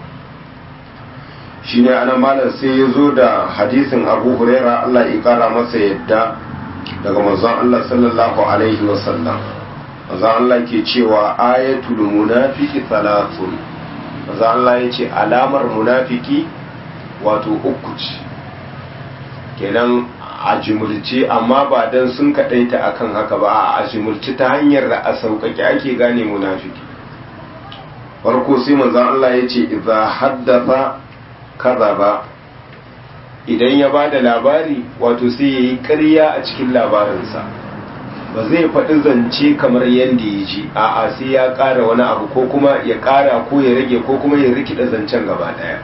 shi ne anan malar sai ya zo da hadisin abu huraira allah ya kara masa yadda daga manzon allah sallallahu alaihi wasallam manzon allah ke cewa ayatul munafiki thalathun manzon allah ya ce alamar munafiki wato uku ce kenan a jimulce amma ba dan sun kaɗaita akan haka ba a jimulce ta hanyar da a sauƙaƙe ake gane munafiki farko sai manzon Allah ya ce idza haddatha kadhaba idan ya bada labari wato sai yayi ƙarya a cikin labarinsa ba zai faɗi zance kamar yadda ya ji a'a sai ya ƙara wani abu ko kuma ya ƙara ko ya rage ko kuma ya rikida zancen gaba ɗaya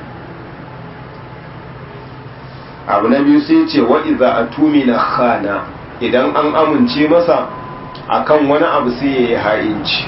abu na biyu sai ce wa iza atumina khana idan an amince masa akan wani abu sai ya yi ha'inci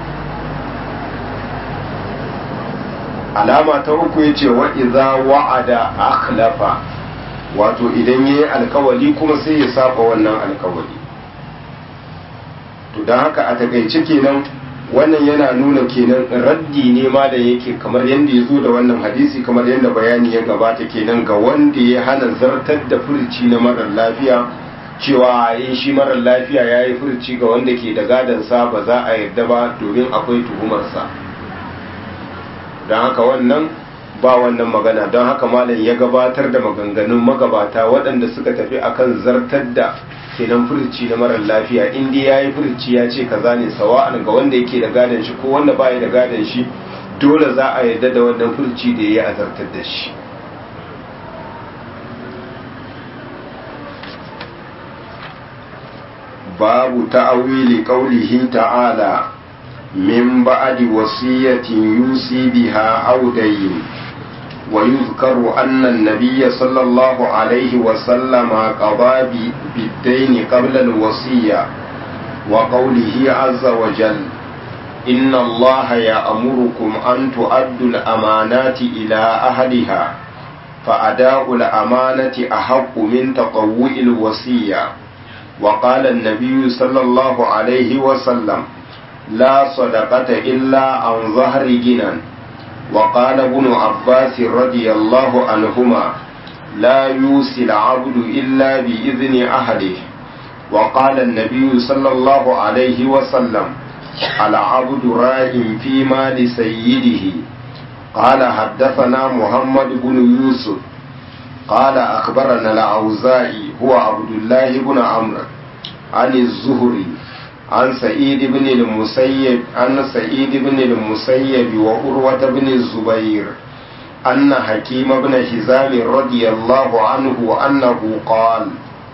alama ta uku ya ce wa iza wa'ada akhlafa wato idan ya yi alkawali kuma sai ya saba wannan alkawali to don haka a takaice kenan wannan yana nuna kenan raddi ne ma da yake kamar yadda ya zo da wannan hadisi kamar yadda bayani ya gabata kenan ga wanda ya hana zartar da furci na marar lafiya cewa yin shi marar lafiya ya yi furci ga wanda ke da gadansa ba za a yarda ba domin akwai tuhumarsa don haka wannan ba wannan magana don haka malam ya gabatar da maganganun magabata waɗanda suka tafi akan zartar da kenan furci na marar lafiya in dai yayi furci ya ce kaza ne sawa'an ga wanda yake da gadon shi ko wanda baya da gadon shi dole za a yarda da wannan furci da yayi azartar da shi babu ta'awili qaulihi ta'ala min ba'di wasiyatin yusi biha aw dayn ويذكر أن النبي صلى الله عليه وسلم قضى بالدين قبل الوصية وقوله عز وجل إن الله يأمركم أن تؤدوا الأمانات إلى أهلها فأداء الأمانة أحق من تطوع الوصية وقال النبي صلى الله عليه وسلم لا صدقة إلا عن ظهر جنان وقال ابن عباس رضي الله عنهما لا يوصي العبد إلا بإذن أهله وقال النبي صلى الله عليه وسلم العبد راء في مال سيده قال حدثنا محمد بن يوسف قال أخبرنا الأوزاعي هو عبد الله بن عمرو عن الزهري عن سعيد بن المسيب عن سعيد بن المسيب وأروة بن الزبير أن حكيم بن حزام رضي الله عنه أنه قال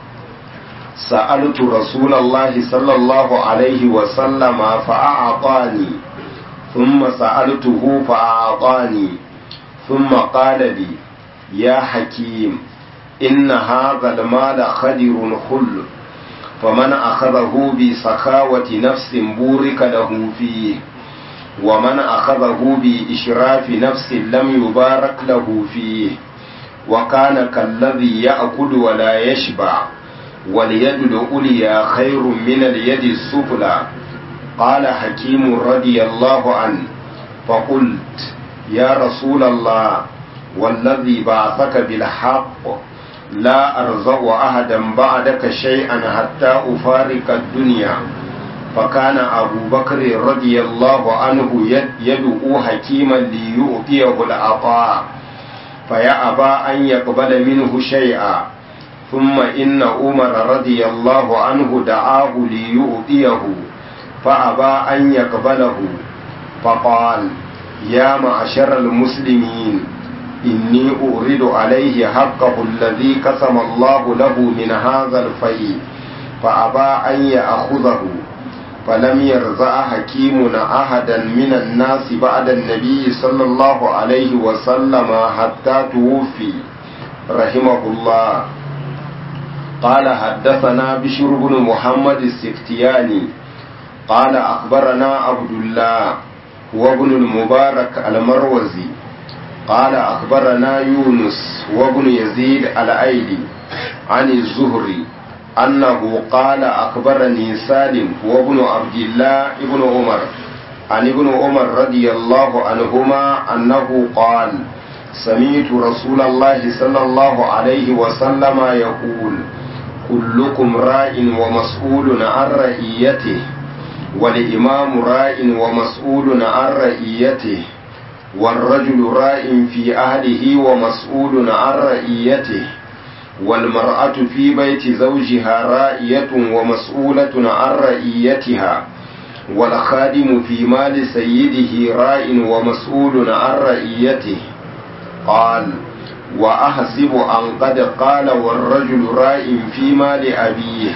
سألت رسول الله صلى الله عليه وسلم فأعطاني ثم سألته فأعطاني ثم قال لي يا حكيم إن هذا المال خدر خل فمن أخذه بسخاوة نفس بورك له فيه ومن أخذه بإشراف نفس لم يبارك له فيه وكان كالذي يأكل ولا يشبع واليد العليا خير من اليد السفلى قال حكيم رضي الله عنه فقلت يا رسول الله والذي بعثك بالحق لا أرزق أحدا بعدك شيئا حتى أفارق الدنيا فكان أبو بكر رضي الله عنه يدعو حكيما ليؤتيه العطاء فيأبى أن يقبل منه شيئا ثم إن عمر رضي الله عنه دعاه ليؤتيه فأبى أن يقبله فقال يا معشر المسلمين إني أورد عليه حقه الذي قسم الله له من هذا الفيء فأبى أن يأخذه فلم يرزع حكيم أحدا من الناس بعد النبي صلى الله عليه وسلم حتى توفي رحمه الله قال حدثنا بشر بن محمد السفتياني قال أخبرنا عبد الله وابن المبارك المروزي قال أخبرنا يونس وابن يزيد الأيلي عن الزهري أنه قال أخبرني سالم وابن عبد الله ابن عمر عن ابن عمر رضي الله عنهما أنه قال سمعت رسول الله صلى الله عليه وسلم يقول كلكم راء ومسؤول عن رعيته والإمام راء ومسؤول عن رعيته والرجل راء في أهله ومسؤول عن رعيته والمرأة في بيت زوجها رائية ومسؤولة عن رعيتها والخادم في مال سيده راء ومسؤول عن رعيته قال وأحسب أن قد قال والرجل راء في مال أبيه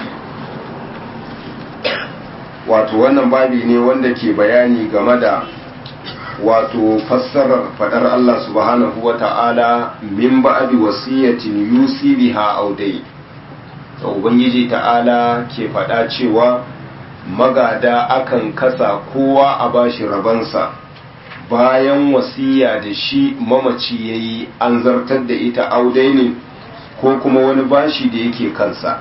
wato wannan babi ne wanda ke bayani game da wato fassarar fadar Allah subhanahu wa ta'ala min ba'di wasiyatin yusi biha audai da ubangiji ta'ala ke fada cewa magada akan kasa kowa a bashi rabansa bayan wasiya da shi mamaci yayi an zartar da ita audai ne ko kuma wani bashi da yake kansa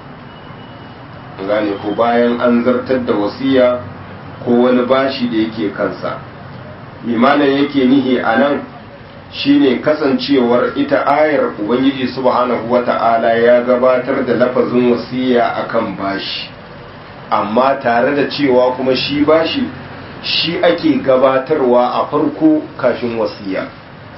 gane ko bayan an zartar da wasiya ko wani bashi da yake kansa mimanin yake nihi a nan shine kasancewar ita ayar ubangiji subhanahu wata'ala ya gabatar da lafazin wasiya akan bashi amma tare da cewa kuma shi bashi shi ake gabatarwa a farko kafin wasiya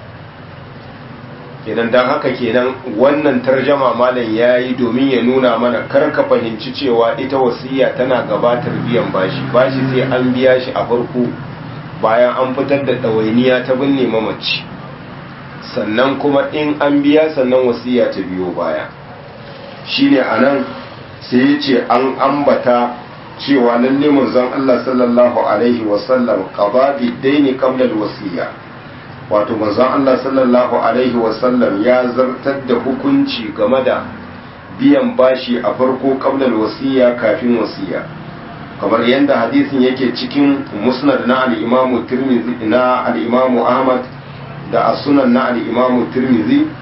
kenan don haka kenan wannan tarjama malam ya yi domin ya nuna mana karka fahimci cewa ita wasiya tana gabatar biyan bashi bashi sai an biya shi a farko bayan an fitar da ɗawainiya ta binne mamaci sannan kuma in an biya sannan wasiya ta biyo baya shine a nan sai ya ce an ambata cewa lalle manzon Allah sallallahu alaihi wasallam qada bi daini qabla al-wasiya wato manzon Allah sallallahu alaihi wasallam ya zartar da hukunci game da biyan bashi a farko qabla al-wasiya kafin wasiya kamar yadda hadisin yake cikin musnad na al-imamu tirmidhi na al-imamu ahmad da as-sunan na al-imamu tirmidhi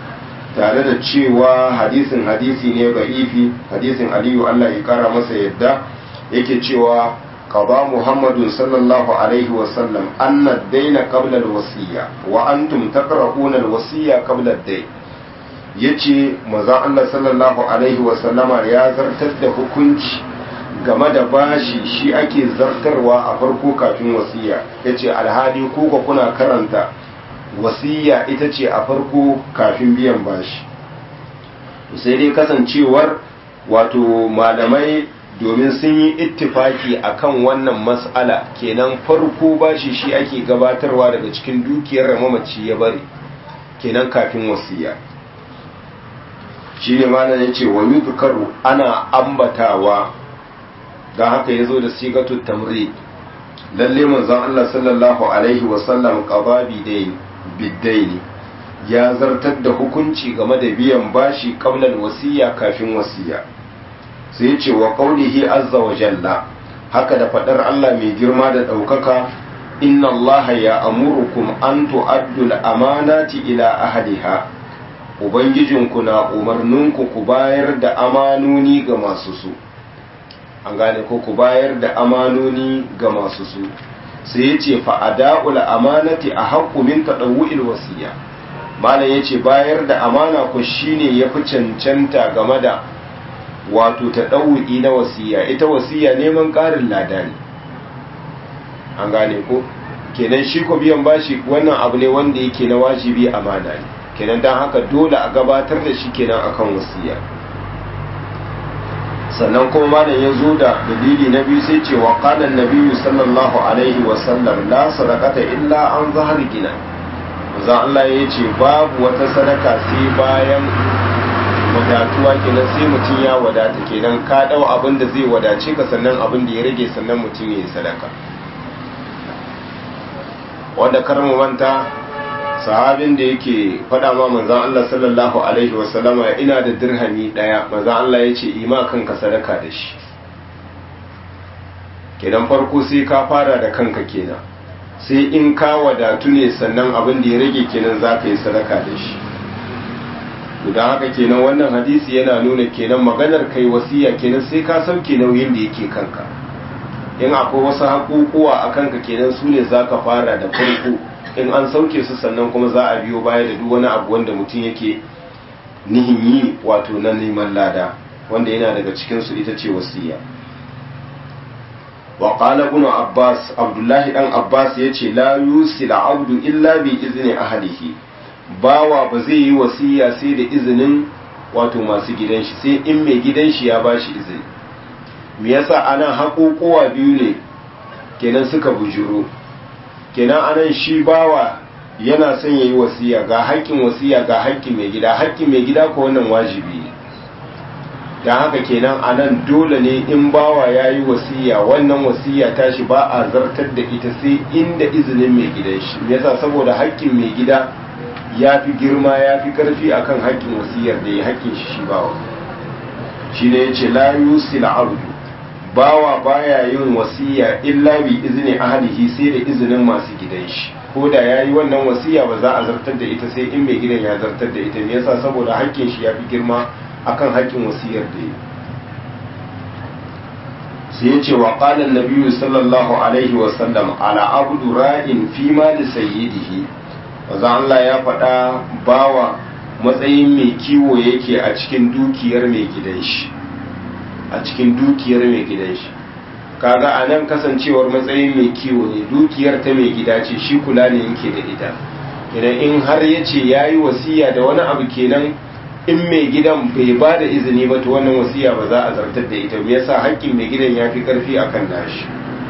tare da cewa hadisin hadisi ne ba'ifi hadisin aliyu Allah ya kara masa yadda yake cewa qada muhammadun sallallahu alaihi wa sallam anna daina qabla al-wasiyya wa antum taqra'una al-wasiyya qabla ad-dayn yace manzo Allah sallallahu alaihi wa sallama ya zartar da hukunci game da bashi shi ake zartarwa a farko kafin wasiya yace alhali kuka kuna karanta wasiya ita ce a farko kafin biyan bashi sai dai kasancewar wato malamai domin sun yi ittifaki akan wannan mas'ala kenan farko bashi shi ake gabatarwa daga cikin dukiyar mamaci ya bari kenan kafin wasiya shi ne malam ya ce wa yudkaru ana ambatawa don haka ya zo da sigatu tamri lalle manzon Allah sallallahu alaihi wasallam qada bidaini ya zartar da hukunci game da biyan bashi qablan wasiya kafin wasiya sai ce wa qaulihi azza wa jalla haka da fadar Allah mai girma da daukaka inna Allah ya amurukum an tu'addu al-amanati ila ahliha ubangijinku na umarninku ku bayar da amanoni ga masu su an gane ko ku bayar da amanoni ga masu su sai ya ce fa'ada'ul amanati a haƙƙu min taɗawu'il wasiya malam ya ce bayar da amana ku shine ya fi cancanta game da wato taɗawu'i na wasiya ita wasiya neman ƙarin lada ne an gane ko kenan shi ko biyan bashi wannan abu ne wanda yake na wajibi amana ne kenan don haka dole a gabatar da shi kenan akan wasiya sannan kuma malam ya zo da dalili na biyu sai ce wa qala an sallallahu alaihi wa sallam la sadaqata illa an zahar gina manzo Allah ya ce babu wata sadaka sai bayan wadatuwa kenan sai mutum ya wadata kenan ka dau abin da zai wadace ka sannan abin da ya rage sannan mutum ya yi sadaka wanda kar mu manta sahabin da yake faɗa ma manzan Allah sallallahu alaihi wasallama ina da dirhami ɗaya manzan Allah ya ce ima kanka sadaka da shi kenan farko sai ka fara da kanka kenan sai in ka wadatu ne sannan abin da ya rage kenan za ka yi sadaka da shi don haka kenan wannan hadisi yana nuna kenan maganar kai wasiya kenan sai ka sauke nauyin da yake kanka in akwai wasu haƙuƙuwa a kanka kenan su ne za ka fara da farko in an sauke su sannan kuma za a biyo baya da duk wani abu wanda mutum yake nihin yi wato na neman lada wanda yana daga cikinsu ita ce wasiya wa qala ibn abbas abdullahi dan abbas yace la yusil abdu illa bi izni ahlihi bawa ba zai yi wasiya sai da izinin wato masu gidan shi sai in mai gidan shi ya bashi izini me yasa anan haƙoƙowa biyu ne kenan suka bujuro kenan anan shi bawa yana son yayi wasiya ga haƙƙin wasiya ga haƙƙin mai gida haƙƙin mai gida ko wannan wajibi ne don haka kenan anan dole ne in bawa ya yi wasiya wannan wasiya tashi ba a zartar da ita sai inda izinin mai gidan shi yasa saboda haƙƙin mai gida ya fi girma ya fi ƙarfi akan haƙƙin wasiyar da ya haƙƙin shi shi bawa shi ne ya ce la yusil abdu bawa baya yin wasiya illa bi izini ahlihi sai da izinin masu gidan shi ko da ya yi wannan wasiya ba za a zartar da ita sai in mai gidan ya zartar da ita me yasa saboda haƙƙin shi ya fi girma akan haƙƙin wasiyar da yi sai ya ce wa ƙalan nabiyu sallallahu alaihi wasallam ala abdu ra'in fi mali sayyidihi wazan Allah ya faɗa bawa matsayin mai kiwo yake a cikin dukiyar mai gidan shi a cikin dukiyar mai gidan shi kaga a nan kasancewar matsayin mai kiwo ne dukiyar ta mai gida ce shi kula ne yake da ita idan in har ya ce ya yi wasiya da wani abu kenan in mai gidan bai ba da izini ba to wannan wasiya ba za a zartar da ita me yasa haƙƙin mai gidan ya fi ƙarfi akan nashi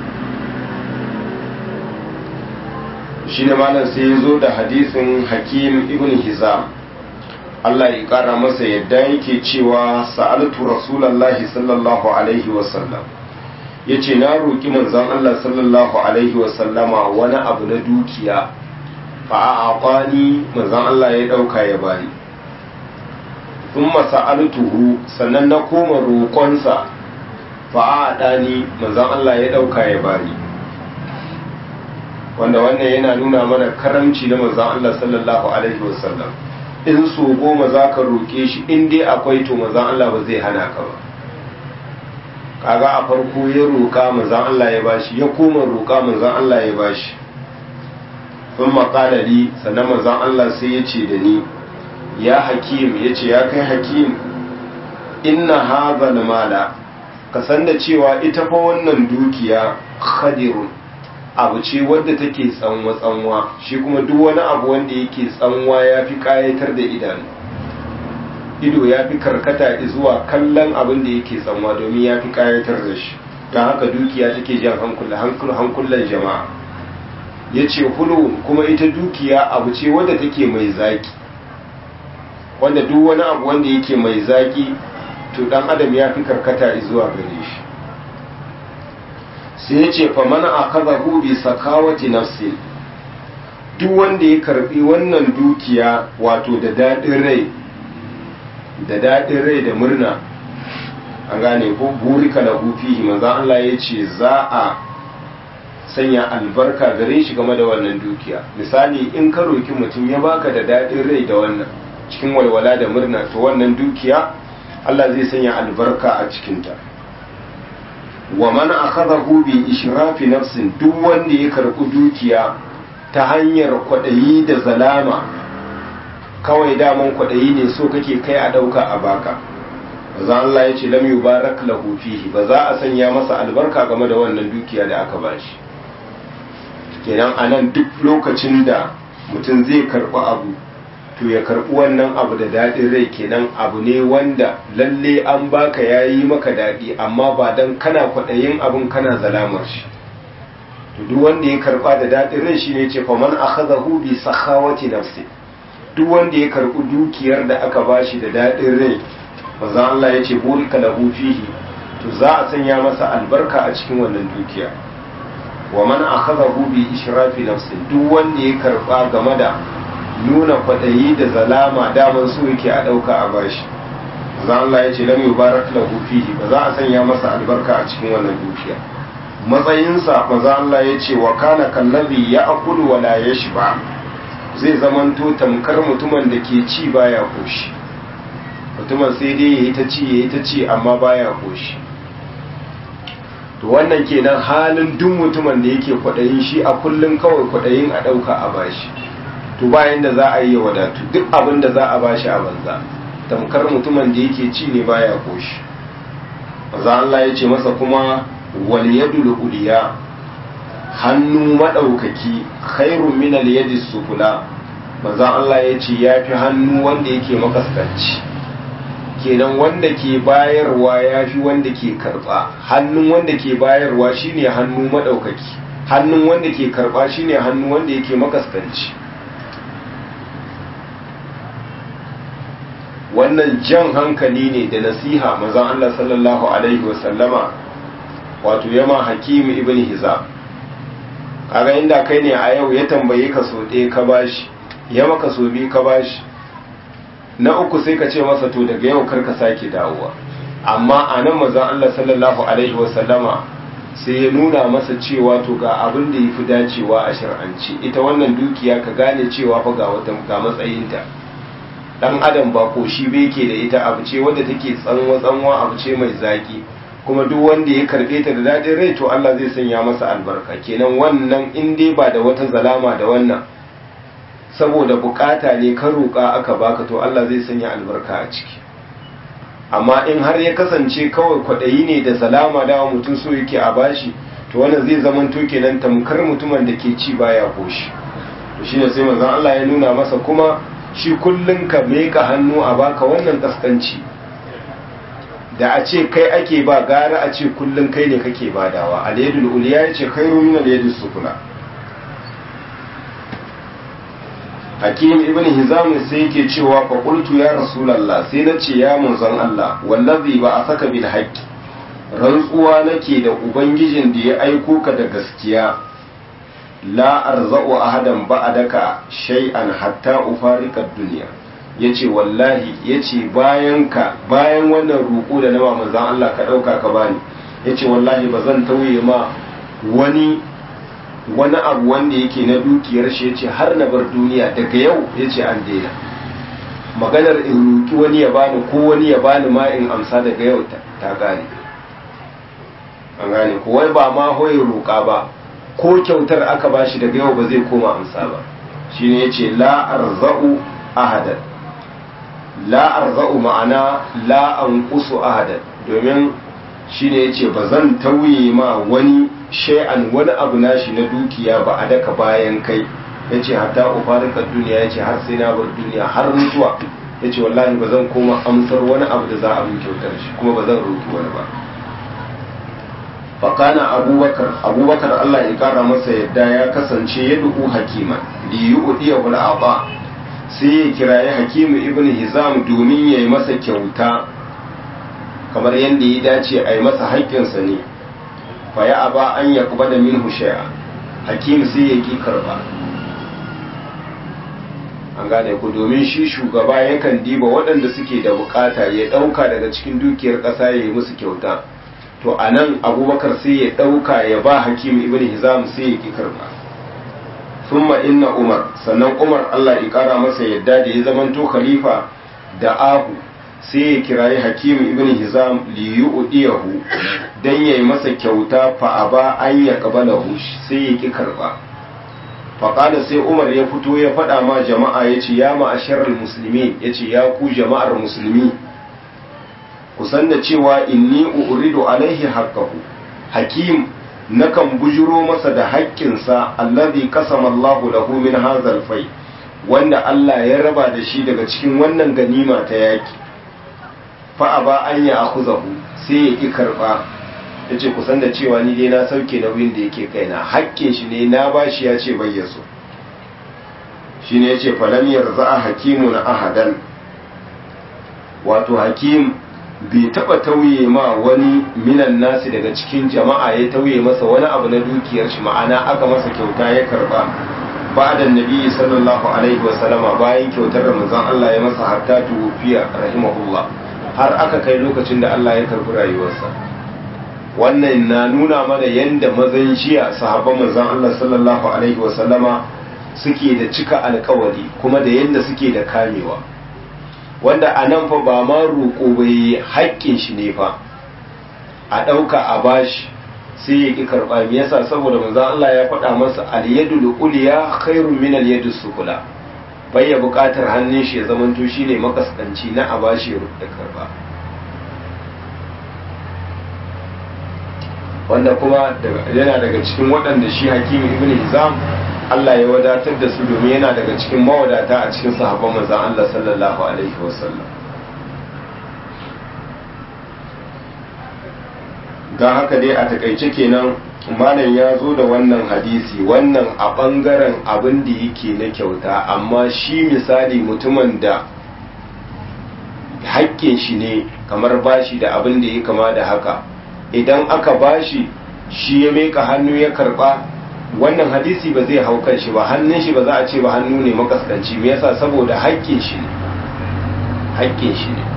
shi ne malam sai ya zo da hadisin hakim ibn hizam Allah ya ƙara masa yadda yake cewa sa'altu rasulallahi sallallahu alaihi wasallam ya ce na roƙi manzon Allah sallallahu alaihi wasallama wani abu na dukiya fa'aƙwani manzon Allah ya ɗauka ya bari sun masa'altuhu sannan na koma roƙonsa fa'aɗani manzon Allah ya ɗauka ya bari wanda wannan yana nuna mana karamci na manzon Allah sallallahu alaihi wasallam in so goma za ka roƙe shi in dai akwai to mazan Allah ba zai hana ka ba kaga a farko ya roƙa mazan Allah ya bashi ya koma roƙa mazan Allah ya bashi sun maƙalali sannan mazan Allah sai ya ce da ni ya hakim ya ce ya kai hakim inna hazal mala ka san da cewa ita fa wannan dukiya khadirun abu ce wadda take tsanwa tsanwa shi kuma duk wani abu wanda yake tsanwa ya fi kayatar da idanu ido ya fi karkata zuwa kallon abin da yake tsanwa domin ya fi kayatar da shi don haka dukiya take jan hankulan jama'a ya ce hulu kuma ita dukiya abu ce wadda take mai zaki wanda duk wani abu wanda yake mai zaki to dan adam ya fi karkata zuwa gare shi sai ya ce fa mana akazahu bi sakawati nafsi duk wanda ya karbi wannan dukiya wato da dadin rai da dadin rai da murna an gane ko burika lahu fihi manzo Allah ya ce za a sanya albarka gare shi game da wannan dukiya misali in ka roki mutum ya baka da dadin rai da wannan cikin walwala da murna to wannan dukiya Allah zai sanya albarka a cikinta wa man akhadahu bi ishrafi nafsin duk wanda ya karɓi dukiya ta hanyar kwaɗayi da zalama kawai daman kwaɗayi ne so kake kai a ɗauka a baka za Allah ya ce lam yubarak lahu fihi ba za a sanya masa albarka game da wannan dukiya da aka bashi kenan anan duk lokacin da mutum zai karɓi abu to ya karɓi wannan abu da daɗin rai kenan abu ne wanda lalle an baka ya yi maka daɗi amma ba don kana kwaɗayin abin kana zalamar shi to duk wanda ya karɓa da daɗin rai shine ce fa man akhadahu bi sakhawati nafsi duk wanda ya karɓi dukiyar da aka bashi da daɗin rai manzo Allah ya ce burika lahu fihi to za a sanya masa albarka a cikin wannan dukiya wa man akhadahu bi ishrafi nafsi duk wanda ya karɓa game da nuna kwaɗayi da zalama daman su yake a ɗauka a bashi za Allah ya ce lam yubarak lahu fihi ba za a sanya masa albarka a cikin wannan dukiya matsayinsa maza Allah ya ce wa kana kallabi ya akulu wa la yashba zai zamanto tamkar mutumin da ke ci baya koshi mutumin sai dai yayi ta ci yayi ta ci amma baya koshi to wannan kenan halin duk mutumin da yake kwaɗayin shi a kullum kawai kwaɗayin a ɗauka a bashi to bayan da za a yi wadatu duk abin da za a bashi a banza tamkar mutumin da yake ci ne baya koshi maza Allah ya ce masa kuma wal yadul uliya hannu madaukaki khairun min al yadi sufula maza Allah ya ce yafi hannu wanda yake makaskanci kenan wanda ke bayarwa yafi wanda ke karba hannun wanda ke bayarwa shine hannu madaukaki hannun wanda ke karba shine hannu wanda yake makaskanci wannan jan hankali ne da nasiha mazan Allah sallallahu Alaihi wasallama wato yama hakimi ibn hiza kaga inda kai ne a yau ya tambaye ka so ɗaya ka bashi ya maka so biyu ka bashi na uku sai ka ce masa to daga yau kar ka sake dawowa amma a nan mazan Allah sallallahu Alaihi wasallama sai ya nuna masa cewa to ga abin da ya fi dacewa a shir'anci ita wannan dukiya ka gane cewa fa ga matsayinta dan adam ba ko shi bai ke da ita abu ce wadda take tsanwa tsanwa abu ce mai zaki kuma duk wanda ya karbe ta da dadin rai to Allah zai sanya masa albarka kenan wannan in dai ba da wata zalama da wannan saboda bukata ne ka roƙa aka baka to Allah zai sanya albarka a ciki amma in har ya kasance kawai kwaɗayi ne da salama da mutum so yake a bashi to wannan zai zama to kenan tamkar mutumin da ke ci baya koshi to shine sai manzon Allah ya nuna masa kuma shi kullum ka meka hannu a baka wannan kaskanci da a ce kai ake ba gara a ce kullum kai ne kake badawa alyadul uliya ya ce khairu min alyadis sufla hakim ibn hizam sai yake cewa fa qultu ya rasulullah sai na ce ya manzon Allah wallazi ba a saka bil haqqi rantsuwa nake da ubangijin da ya aiko ka da gaskiya la arza'u ahadan ba'daka shay'an hatta ufarika dunya yace wallahi yace bayan ka bayan wannan ruku da na manzon Allah ka dauka ka bani yace wallahi bazan tauye ma wani wani abu wanda yake na dukiyar shi yace har na bar duniya daga yau yace an daina maganar in roki wani ya bani ko wani ya bani ma in amsa daga yau ta gane an gane ko wai ba ma hoye roƙa ba ko kyautar aka bashi daga yau ba zai koma amsa ba shine yace la arza'u ahadan la arza'u ma'ana la anqusu ahadan domin shine yace ba zan tauye ma wani shay'an wani abu nashi na dukiya ba a daka bayan kai yace hatta ufarika duniya yace har sai na bar duniya har mutuwa yace wallahi ba zan koma amsar wani abu da za a min kyautar shi kuma ba zan roki wani ba fakana abubakar abubakar Allah ya kara masa yadda ya kasance ya duku hakiman li yu'diyahu al-aba sai ya kirayi hakimu ibn hizam domin ya yi masa kyauta kamar yadda ya dace a yi masa haƙƙinsa ne fa ya aba an ya kuba da min shay'a hakim sai ya ki karba an gane ku domin shi shugaba yakan diba waɗanda suke da bukata ya ɗauka daga cikin dukiyar ƙasa ya yi musu kyauta to a nan abubakar sai ya ɗauka ya ba hakim ibn hizam sai ya ki karba thumma inna umar sannan umar Allah ya kara masa yadda da ya zamanto khalifa da ahu sai ya kirayi hakim ibn hizam li yu'diyahu dan yayi masa kyauta fa aba an ya qabalahu sai ya ki karba fa qala sai umar ya fito ya faɗa ma jama'a yace ya ma'asharal muslimin yace ya ku jama'ar musulmi ku san da cewa inni uridu alaihi haqqahu hakim nakan bujuro masa da haƙƙinsa allazi kasama Allahu lahu min hazal fai wanda Allah ya raba da shi daga cikin wannan ganima ta yaki fa aba an ya akhuzahu sai ya ki karba yace ku san da cewa ni dai na sauke nauyin da yake kaina haƙƙin shi ne na bashi ya ce bai yaso shine yace falam yarza hakimun ahadan wato hakim bai taba tauye ma wani minan nasi daga cikin jama'a ya tauye masa wani abu na dukiyar shi ma'ana aka masa kyauta ya karba ba'da nabi sallallahu alaihi wa sallama bayan kyautar da manzon Allah ya masa hatta tufiya rahimahullah har aka kai lokacin da Allah ya karbi rayuwarsa wannan na nuna mana yanda mazan jiya sahabban manzon Allah sallallahu alaihi wa sallama suke da cika alkawari kuma da yanda suke da kamewa wanda a nan fa ba ma roƙo bai haƙƙin shi ne fa a ɗauka a bashi sai ya ƙi karɓa me yasa saboda manzo Allah ya faɗa masa al-yadul ulya khairun min al-yadus sufla bai ya buƙatar hannun shi ya zamanto shine makaskanci na a bashi ya da karɓa wanda kuma yana daga cikin waɗanda shi hakimi ibn hizam Allah ya wadatar da su domin yana daga cikin mawadata a cikin sahabban manzon Allah sallallahu alaihi wasallam don haka dai a takaice kenan malam ya zo da wannan hadisi wannan a ɓangaren abin da yake na kyauta amma shi misali mutumin da haƙƙin shi ne kamar bashi da abin da ya kama da haka idan aka bashi shi ya meka hannu ya karba wannan hadisi ba zai hau kan shi ba hannun shi ba za a ce ba hannu ne makaskanci me yasa saboda haƙƙin shi ne haƙƙin shi ne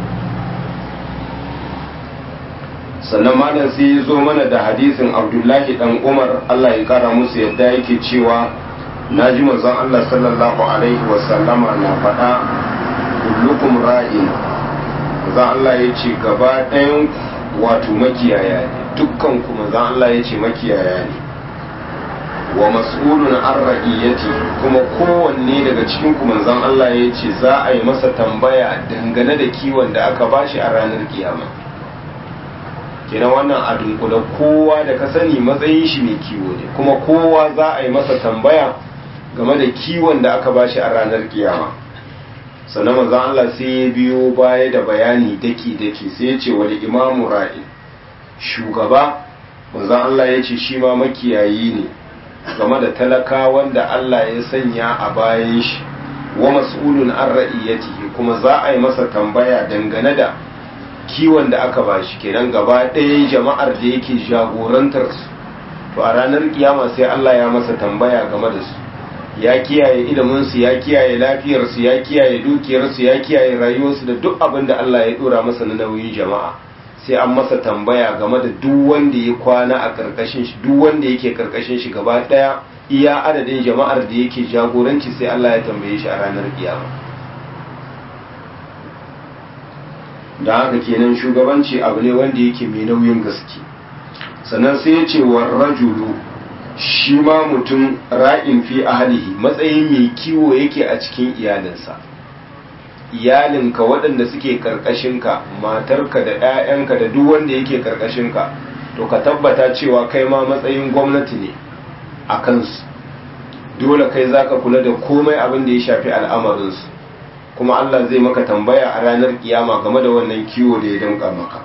sannan malam sai ya zo mana da hadisin abdullahi dan umar allah ya kara musu yadda yake cewa na ji manzon allah sallallahu alaihi wasallama na faɗa kullukum ra'in manzon allah ya ce gaba ɗayan wato makiyaya ne dukkan ku manzon allah ya ce makiyaya ne wa mas'ulun an ra'iyati kuma kowanne daga cikin ku manzon allah ya ce za a yi masa tambaya dangane da kiwon da aka bashi a ranar kiyama kenan wannan a dunkula kowa da ka sani matsayin shi mai kiwo ne kuma kowa za a yi masa tambaya game da kiwon da aka bashi a ranar kiyama sannan manzon Allah sai ya biyo baya da bayani daki daki sai ya ce wal imamu ra'i shugaba manzon Allah ya ce shi ma makiyayi ne game da talakawan da Allah ya sanya a bayan shi wa mas'ulun an ra'iyatihi kuma za a yi masa tambaya dangane da kiwon da aka ba shi kenan gaba ɗaya jama'ar da yake jagorantar su to a ranar kiyama sai Allah ya masa tambaya game da su ya kiyaye ilimin su ya kiyaye lafiyar su ya kiyaye dukiyar su ya kiyaye rayuwar su da duk abin da Allah ya dora masa na nauyin jama'a sai an masa tambaya game da duk wanda ya kwana a karkashin shi duk wanda yake karkashin shi gaba ɗaya iya adadin jama'ar da yake jagoranci sai Allah ya tambaye shi a ranar kiyama da haka kenan shugabanci abu ne wanda yake mai nauyin gaske sannan sai ya ce wa rajulu shi ma mutum ra'in fi ahlihi matsayin mai kiwo yake a cikin iyalinsa iyalinka waɗanda suke ka matarka da 'ya'yanka da duk wanda yake ka to ka tabbata cewa kai ma matsayin gwamnati ne a kansu dole kai za ka kula da komai abin da ya shafi al'amarinsu kuma Allah zai maka tambaya a ranar kiyama game da wannan kiwo da ya danka maka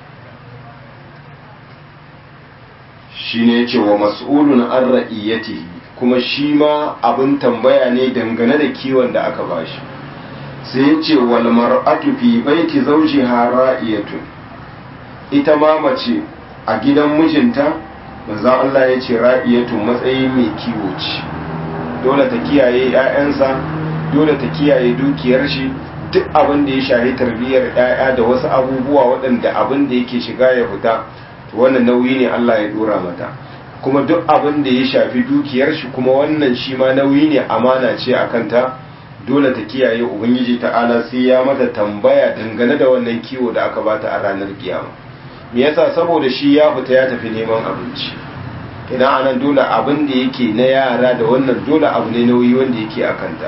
shi ne ce wa mas'ulun an ra'iyyatihi kuma shi ma abin tambaya ne dangane da kiwon da aka bashi sai ya ce wal mar'atu fi baiti zawjiha ra'iyatun ita ma mace a gidan mijinta manzon Allah ya ce ra'iyatun matsayin mai kiwo ce dole ta kiyaye 'ya'yansa dole ta kiyaye dukiyar shi duk abin da ya shahi tarbiyyar 'ya'ya da wasu abubuwa waɗanda abin da yake shiga ya fita wannan nauyi ne Allah ya dora mata kuma duk abin da ya shafi dukiyar shi kuma wannan shi ma nauyi ne amana ce a kanta dole ta kiyaye ubangiji ta'ala sai ya mata tambaya dangane da wannan kiwo da aka bata a ranar kiyama me yasa saboda shi ya fita ya tafi neman abinci idan anan dole abin da yake na yara da wannan dole abu ne nauyi wanda yake a kanta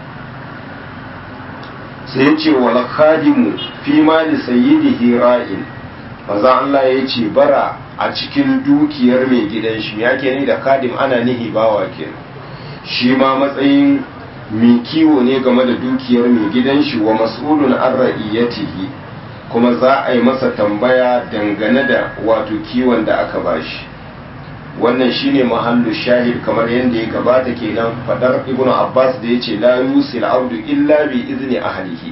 sai ya ce wal khadimu fi mali sayyidihi ra'in maza Allah ya ce bara a cikin dukiyar mai gidan shi ya ke ni da kadim ana nihi bawa ke shi ma matsayin mai kiwo ne game da dukiyar mai gidan shi wa mas'ulun an ra'iyatihi kuma za a yi masa tambaya dangane da wato kiwon da aka bashi wannan shine mahallu shahid kamar yadda ya gabata kenan fadar ibnu abbas da yace la yusil abdu illa bi izni ahlihi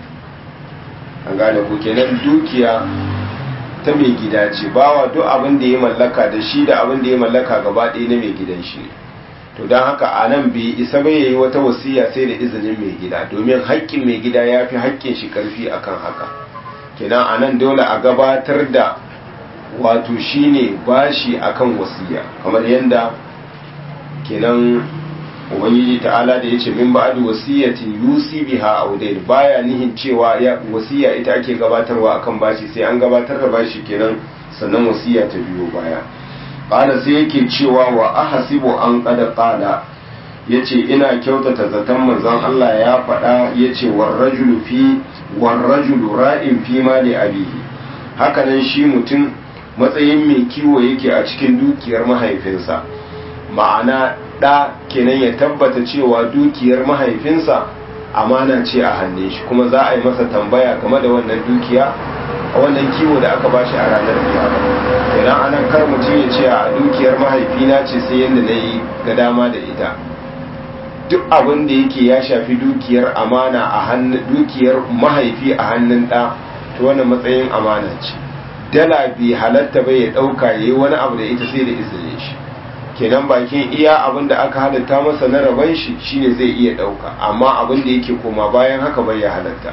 an gane ku kenan dukiya ta mai gida ce bawa duk abin da ya mallaka da shi da abin da ya mallaka gaba ɗaya na mai gidan shi ne to don haka a nan bai isa bai yayi wata wasiya sai da izinin mai gida domin haƙƙin mai gida ya fi haƙƙin shi ƙarfi akan haka kenan a nan dole a gabatar da wato shine bashi akan wasiya kamar yadda kenan ubangiji ta'ala da yace min ba'di wasiyatin yusi biha audain baya nihin cewa ya wasiya ita ake gabatarwa akan bashi sai an gabatar da bashi kenan sannan wasiya ta biyo baya qala sai yake cewa wa ahasibu an qad qala yace ina kyautata zaton manzon Allah ya faɗa yace war rajulu fi war rajulu ra'in fi mali abihi hakanan shi mutum matsayin mai kiwo yake a cikin dukiyar mahaifinsa ma'ana ɗa kenan ya tabbata cewa dukiyar mahaifinsa amana ce a hannun shi kuma za a yi masa tambaya game da wannan dukiya a wannan kiwo da aka bashi a ranar kiyama kenan anan kar mutum ya ce a dukiyar mahaifina ce sai yadda na yi ga dama da ita duk abin da yake ya shafi dukiyar amana a hannun dukiyar mahaifi a hannun ɗa to wannan matsayin amana ce dala bai halatta bai ya ɗauka ya yi wani abu da ita sai da izinin shi kenan bakin iya abin da aka halatta masa na raban shi shine zai iya ɗauka amma abin da yake koma bayan haka bai ya halatta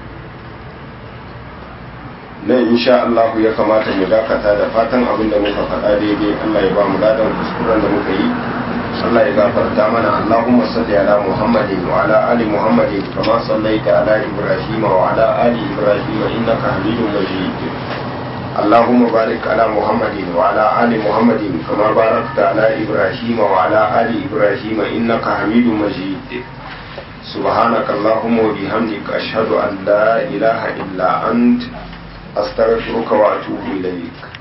nan insha Allah ya kamata mu dakata da fatan abin da muka faɗa daidai Allah ya ba mu ladan kuskuren da muka yi Allah ya gafarta mana Allahumma salli ala Muhammadin wa ala ali Muhammadin kama sallaita ala Ibrahim wa ala ali Ibrahim innaka Hamidum Majid اللهم بارك على محمد وعلى آل محمد كما باركت على إبراهيم وعلى آل إبراهيم إنك حميد مجيد سبحانك اللهم وبحمدك أشهد أن لا إله إلا أنت أستغفرك وأتوب إليك